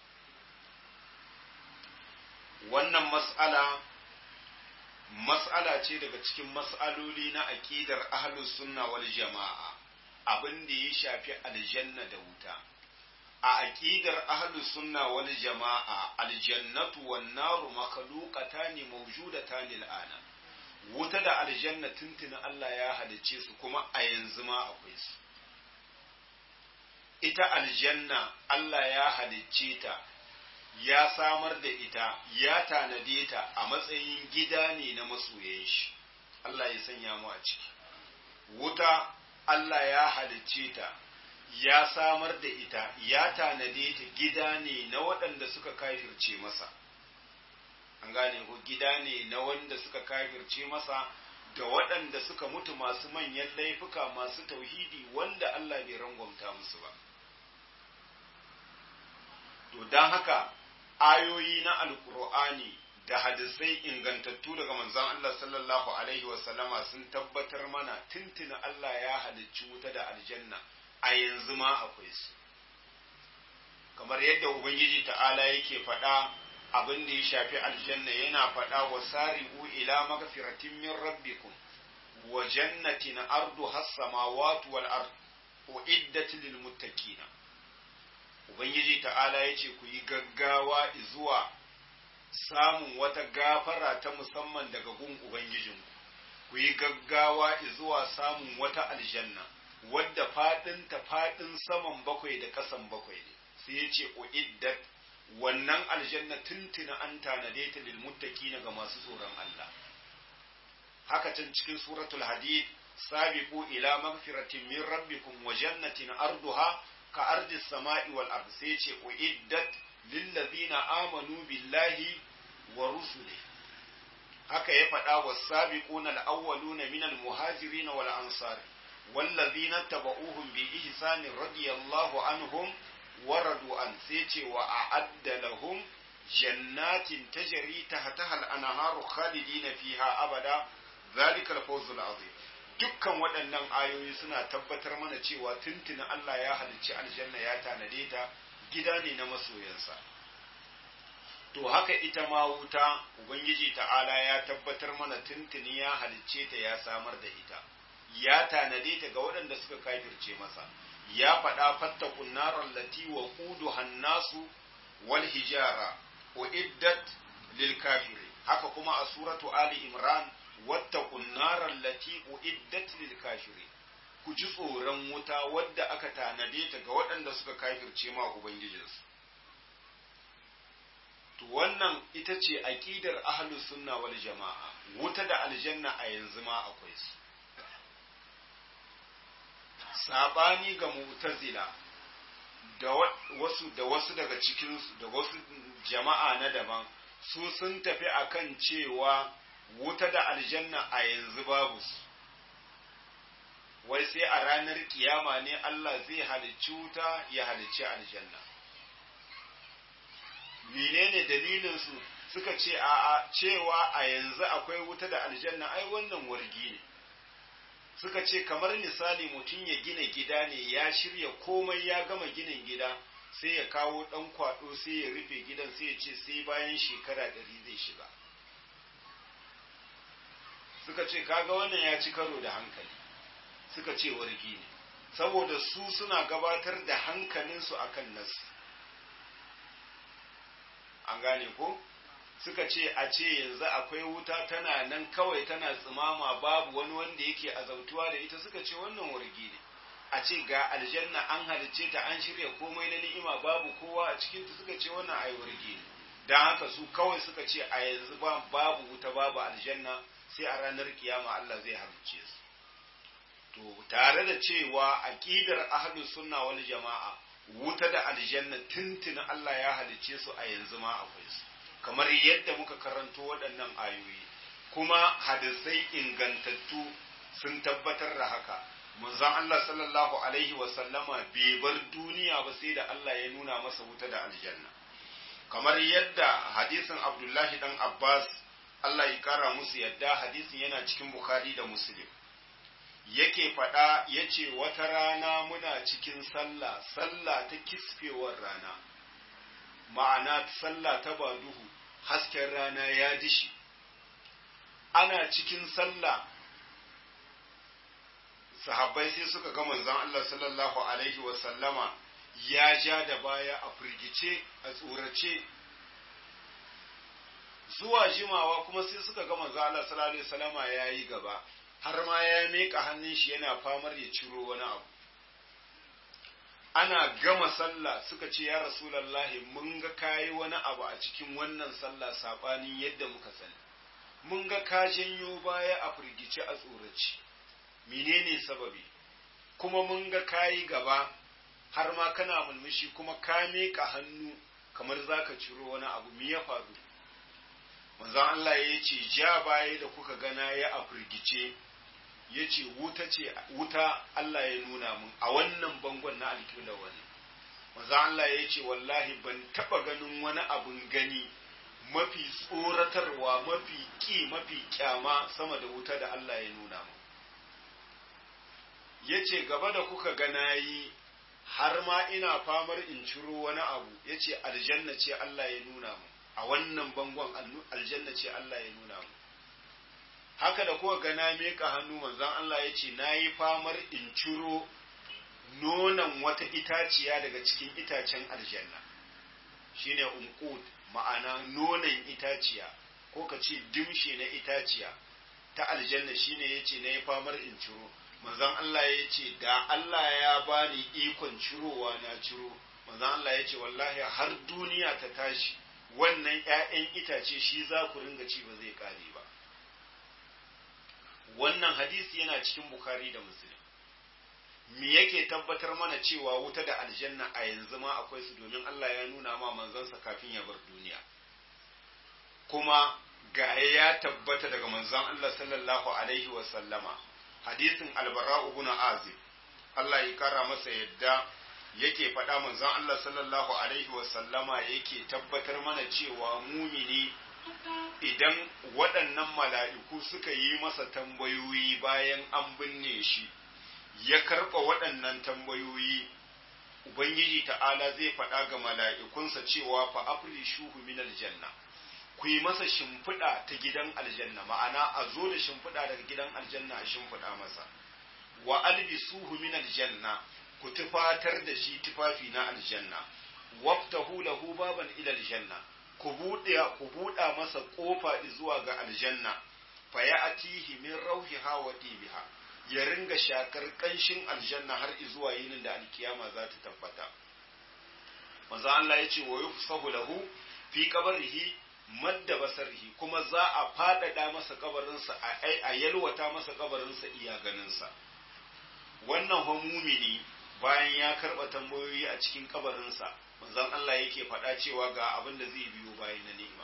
wannan mas'ala mas'ala ce daga cikin mas'aloli na aqidar ahlus sunna wal jama'a abin da ya shafi aljanna da wuta a aqidar ahlus sunna wal jama'a aljannatu wan naru makhluqatan mawjudatan al'ana wuta da aljanna tuntuna Allah ya halicce su kuma a yanzu ma akwai su ita aljanna Allah ya halicce ta ya samar da ita ya tanade ta a matsayin gida ne na masoyan shi Allah ya sanya mu a ciki wuta Allah ya halicce ta ya samar da ita ya tanade ta gida ne na waɗanda suka kafirce masa an gane ko gida ne na wanda suka kafirce masa da waɗanda suka mutu masu manyan laifuka masu tauhidi wanda Allah bai rangwamta musu ba to don haka ayoyi na alkur'ani da hadisai ingantattu daga manzon Allah sallallahu alaihi wasallama sun tabbatar mana tuntuna Allah ya halicci wuta da aljanna a yanzu ma akwai su kamar yadda ubangiji ta'ala yake faɗa abin da ya shafi aljanna yana faɗa wa sari'u ila magfiratin min rabbikum wa jannatin ardu has-samawati wal ard uiddat lil muttaqina ubangiji ta'ala yace ku yi gaggawa zuwa samun wata gafara ta musamman daga gun ubangijinku ku yi gaggawa zuwa samun wata aljanna wadda faɗin ta faɗin saman bakwai da ƙasan bakwai ne sai ya ce uiddat wannan aljanna tuntuna an tanade ta lil muttaqina ga masu tsoron Allah haka can cikin suratul hadid sabiqu ila magfiratin min rabbikum wa jannatin arduha ka ardis sama'i wal ard sai ce uiddat lil ladina amanu billahi wa rusulihi haka ya faɗa was-sabiquna al-awwaluna min al-muhajirin wal ansari والذين اتبعوهم بإحسان رضي الله عنهم ورضوا عن سيتي وأعد لهم جنات تجري تحتها الأنهار خالدين فيها أبدا ذلك الفوز العظيم dukkan waɗannan ayoyi suna tabbatar mana cewa tuntuna Allah ya halicci aljanna ya tanade ta gida ne na masoyansa to haka ita ma wuta ubangiji ta'ala ya tabbatar mana tuntuni ya halicce ta ya samar da ita ya tanade ta ga waɗanda suka kafirce masa ya faɗa fattakun narar lati wa kudu hannasu wal hijara uiddat lil kafiri haka kuma a suratu ali imran wattakun narar lati uiddat lil kafiri ku ji tsoron wuta wadda aka tanade ta ga waɗanda suka kafirce ma ubangijinsu to wannan ita ce aqidar ahlus sunna wal jama'a wuta da aljanna a yanzu ma akwai su sabani ga mu'tazila da wasu da wasu daga cikin da wasu jama'a na daban su sun tafi akan cewa wuta da aljanna a yanzu babu su wai sai a ranar kiyama ne Allah zai halicci wuta ya halicci aljanna menene dalilin su suka ce a cewa a yanzu akwai wuta da aljanna ai wannan wargi ne suka ce kamar misali mutum ya gina gida ne ya shirya komai ya gama ginin gida sai ya kawo ɗan kwaɗo sai ya rufe gidan sai ya ce sai bayan shekara ɗari zai shiga suka ce kaga wannan ya ci karo da hankali suka ce wargi ne saboda su suna gabatar da hankalinsu akan nasu an gane ko? suka ce a ce yanzu akwai wuta tana nan kawai tana tsimama babu wani wanda yake azautuwa da ita suka ce wannan wargi ne a ce ga aljanna an halicce ta an shirya komai na ni'ima babu kowa a cikin ta suka ce wannan ai wargi ne dan haka su kawai suka ce a yanzu ba babu wuta babu aljanna sai a ranar kiyama Allah zai halicce su to tare da cewa aqidar ahlus sunna wal jama'a wuta da aljanna tuntuna Allah ya halicce su a yanzu ma akwai su kamar yadda muka karanto waɗannan ayoyi kuma hadisai ingantattu sun tabbatar da haka manzon Allah sallallahu alaihi wa sallama bai bar duniya ba sai da Allah ya nuna masa wuta da aljanna kamar yadda hadisin Abdullahi dan Abbas Allah ya kara musu yadda hadisin yana cikin Bukhari da Muslim yake faɗa yace wata rana muna cikin sallah sallah ta kisfewar rana ma'ana sallah ta ba duhu hasken rana ya dishi ana cikin sallah sahabbai sai suka ga manzon Allah sallallahu alaihi wa sallama ya ja da baya a firgice a tsorace zuwa jimawa kuma sai suka ga manzo Allah sallallahu alaihi wasallama yayi gaba har ma ya meka hannun shi yana famar ya ciro wani abu ana gama sallah suka ce ya rasulullahi mun ga kayi wani abu a cikin wannan sallah sabanin yadda muka sani mun ga ka janyo baya a firgice a tsoraci menene sababi kuma mun ga kayi gaba har ma kana mulmushi kuma ka meka hannu kamar zaka ciro wani abu me ya faru manzon Allah ya ce ja baya da kuka gana ya a firgice ya ce wuta ce wuta Allah ya nuna mun a wannan bangon na alƙibla wani manzon Allah ya ce wallahi ban taba ganin wani abun gani mafi tsoratarwa mafi ƙi mafi kyama sama da wuta da Allah ya nuna mun ya ce gaba da kuka gana yi har ma ina famar in ciro wani abu ya ce aljanna ce Allah ya nuna mu a wannan bangon aljanna ce Allah ya nuna mu haka da kuka gana meka hannu manzon Allah ya ce na yi famar in ciro nonon wata itaciya daga cikin itacen aljanna shine unqud ma'ana nonon itaciya ko ka ce dimshe na itaciya ta aljanna shine yace na yi famar in ciro manzon Allah ya ce da Allah ya bani ikon cirowa na ciro manzon Allah ya ce wallahi har duniya ta tashi wannan ‘ya'yan itace shi za ku ringa ci ba zai kare ba wannan hadisi yana cikin bukari da musulun me yake tabbatar mana cewa wuta da aljanna a yanzu ma akwai su domin Allah ya nuna ma manzansa kafin ya bar duniya kuma ga ya tabbata daga manzon Allah sallallahu alaihi wa sallama hadisin albara ibn azib Allah ya kara masa yadda yake faɗa manzon Allah sallallahu alaihi wa sallama yake tabbatar mana cewa mumini idan waɗannan mala'iku suka yi masa tambayoyi bayan an binne shi ya karɓa waɗannan tambayoyi Ubangiji ta'ala zai faɗa ga mala'ikunsa cewa fa afri shuhu min aljanna ku yi masa shimfiɗa ta gidan aljanna ma'ana a zo da shimfiɗa daga gidan aljanna a shimfiɗa masa wa albisuhu min aljanna ku tufatar da shi tufafi na aljanna waftahu lahu baban ila aljanna ku buɗe ku buɗa masa ƙofa zuwa ga aljanna fa ya'tihi min rauhiha wa tibiha ya ringa shakar ƙanshin aljanna har zuwa yinin da alkiyama za ta tabbata manzo Allah ya ce wa yufsahu lahu fi qabrihi madda basarhi kuma za a faɗaɗa masa kabarinsa a yalwata masa kabarinsa iya ganinsa wannan mumini bayan ya karɓa tambayoyi a cikin kabarinsa manzon Allah yake faɗa cewa ga abin da zai biyo bayan na ni'ima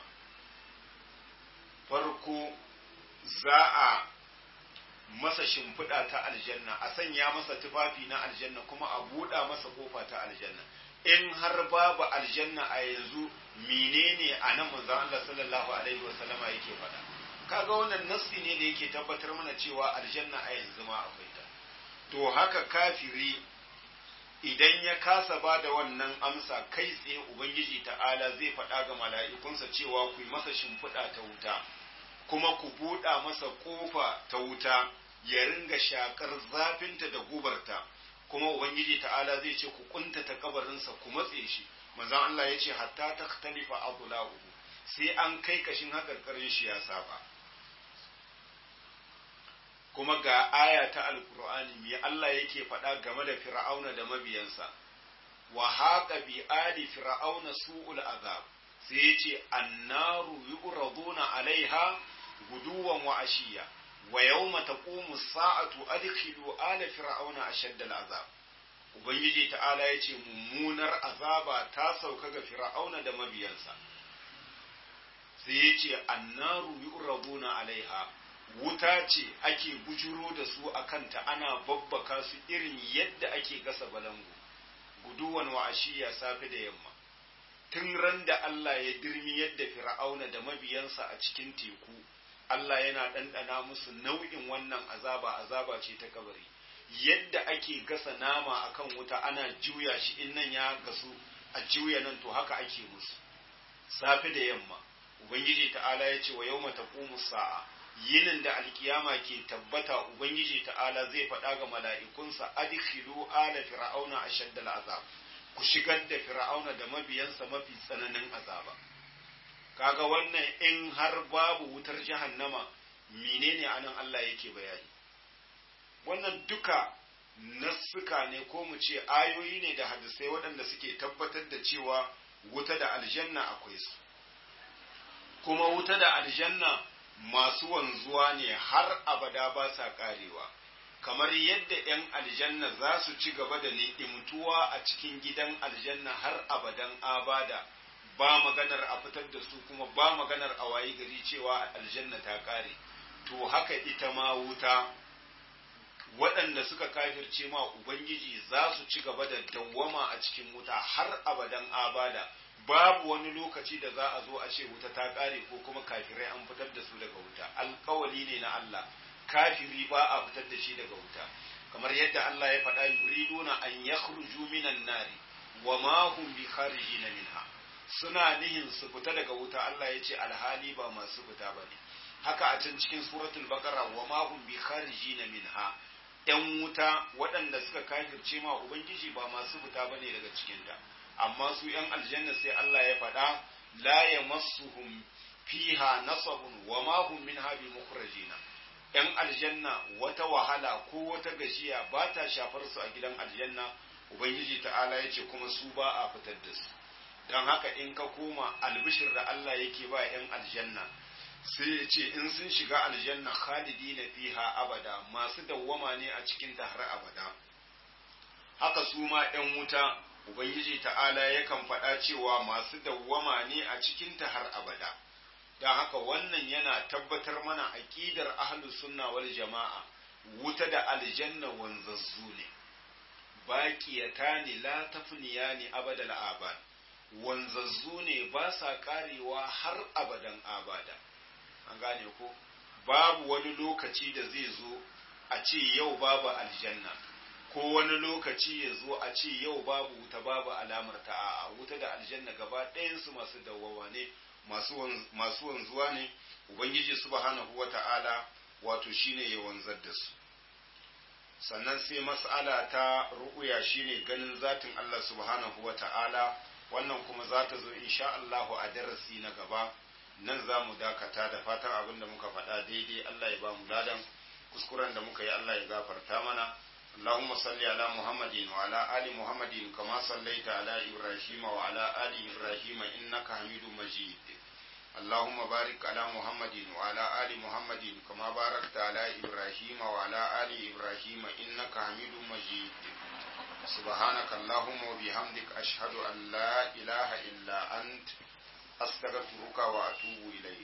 farko za a masa shimfiɗa ta aljanna a sanya masa tufafi na aljanna kuma a buɗa masa kofa ta aljanna in har babu aljanna a yanzu menene a nan manzon Allah sallallahu alaihi wasallama yake faɗa kaga wannan nassi ne da yake tabbatar mana cewa aljanna a yanzu ma akwai ta to haka kafiri idan ya kasa ba da wannan amsa kai tsaye ubangiji ta'ala zai faɗa ga mala'ikunsa cewa ku yi masa shimfiɗa ta wuta kuma ku buɗa masa ƙofa ta wuta ya ringa shakar zafinta da gubarta kuma ubangiji ta'ala zai ce ku kuntata kabarinsa ku matse shi manzon Allah ya ce hatta ta talifa adulahu sai an kai kashin hakarkarin shi ya saba kuma ga aya ta alkur'ani me Allah yake faɗa game da fir'auna da mabiyansa wa haqa bi ali fir'auna su'ul azab sai yace annaru yuraduna alaiha guduwan wa ashiya wa yawma taqumu sa'atu adkhilu ala fir'auna ashadda al'azab ubangiji ta'ala yace mummunar azaba ta sauka ga fir'auna da mabiyansa sai yace annaru yuraduna alaiha wuta ce ake bujuro da su a kanta ana babbaka su irin yadda ake gasa balangu guduwan wa ashiya safe da yamma tun ran da Allah ya dirmi yadda fir'auna da mabiyansa a cikin teku Allah yana ɗanɗana musu nau'in wannan azaba azaba ce ta kabari yadda ake gasa nama akan wuta ana juya shi in nan ya gasu a juya nan to haka ake musu safe da yamma ubangiji ta'ala ya ce wa yawma taqumu sa'a yinin da alkiyama ke tabbata ubangiji ta'ala zai faɗa ga mala'ikunsa adkhilu ala fir'auna ashadda al'azab ku shigar da fir'auna da mabiyansa mafi tsananin azaba kaga wannan in har babu wutar jahannama menene anan Allah yake bayani wannan duka nassuka ne ko mu ce ayoyi ne da hadisai waɗanda suke tabbatar da cewa wuta da aljanna akwai su kuma wuta da aljanna masu wanzuwa ne har abada ba sa karewa kamar yadda 'yan aljanna za su ci gaba da ni'imtuwa a cikin gidan aljanna har abadan abada ba maganar a fitar da su kuma ba maganar a wayi gari cewa aljanna ta kare to haka ita ma wuta waɗanda suka kafirce ma ubangiji za su ci gaba da dawwama a cikin wuta har abadan abada babu wani lokaci da za a zo a ce wuta ta kare ko kuma kafirai an fitar da su daga wuta alkawali ne na Allah kafiri ba a fitar da shi daga wuta kamar yadda Allah ya faɗa yuriduna an yakhruju minan nari wa ma hum bi kharijina minha suna nihin su fita daga wuta Allah ya ce alhali ba masu fita bane haka a can cikin suratul baqara wa ma hum bi kharijina minha yan wuta waɗanda suka kafirce ma ubangiji ba masu fita bane daga cikin ta amma su yan aljanna sai Allah ya faɗa la yamassuhum fiha nasabun wa ma hum minha bi mukhrajina ‘yan aljanna wata wahala ko wata gashiya ba ta shafar su a gidan aljanna ubangiji ta'ala ya ce kuma su ba a fitar da su don haka in ka koma albishir da Allah yake ba ‘yan aljanna sai ya ce in sun shiga aljanna khalidi na fiha abada masu dawwama ne a cikin ta har abada haka su ma ‘yan wuta ubangiji ta'ala yakan faɗa cewa masu dawwama ne a cikin ta har abada don haka wannan yana tabbatar mana aƙidar ahlus sunna wal jama'a wuta da aljanna wanzazzu ne baqiyata ne la tafniya ne abadal abad wanzazzu ne ba sa karewa har abadan abada an gane ko babu wani lokaci da zai zo a ce yau babu aljanna ko wani lokaci ya zo a ce yau babu wuta babu alamar ta a wuta da aljanna gaba ɗayansu masu dawwawa ne masu wanzuwa ne ubangiji subhanahu wata'ala wato shine ya wanzar da su sannan sai mas'ala ta ru'uya shine ganin zatin Allah subhanahu wata'ala wannan kuma za ta zo insha Allah a darasi na gaba nan za mu dakata da fatan abin da muka faɗa daidai Allah ya ba mu ladan kuskuren da muka yi Allah ya gafarta mana اللهم صل على محمد وعلى آل محمد كما صليت على إبراهيم وعلى آل إبراهيم إنك حميد مجيد اللهم بارك على محمد وعلى آل محمد كما باركت على إبراهيم وعلى آل إبراهيم إنك حميد مجيد سبحانك اللهم وبحمدك أشهد أن لا إله إلا أنت أستغفرك وأتوب إليك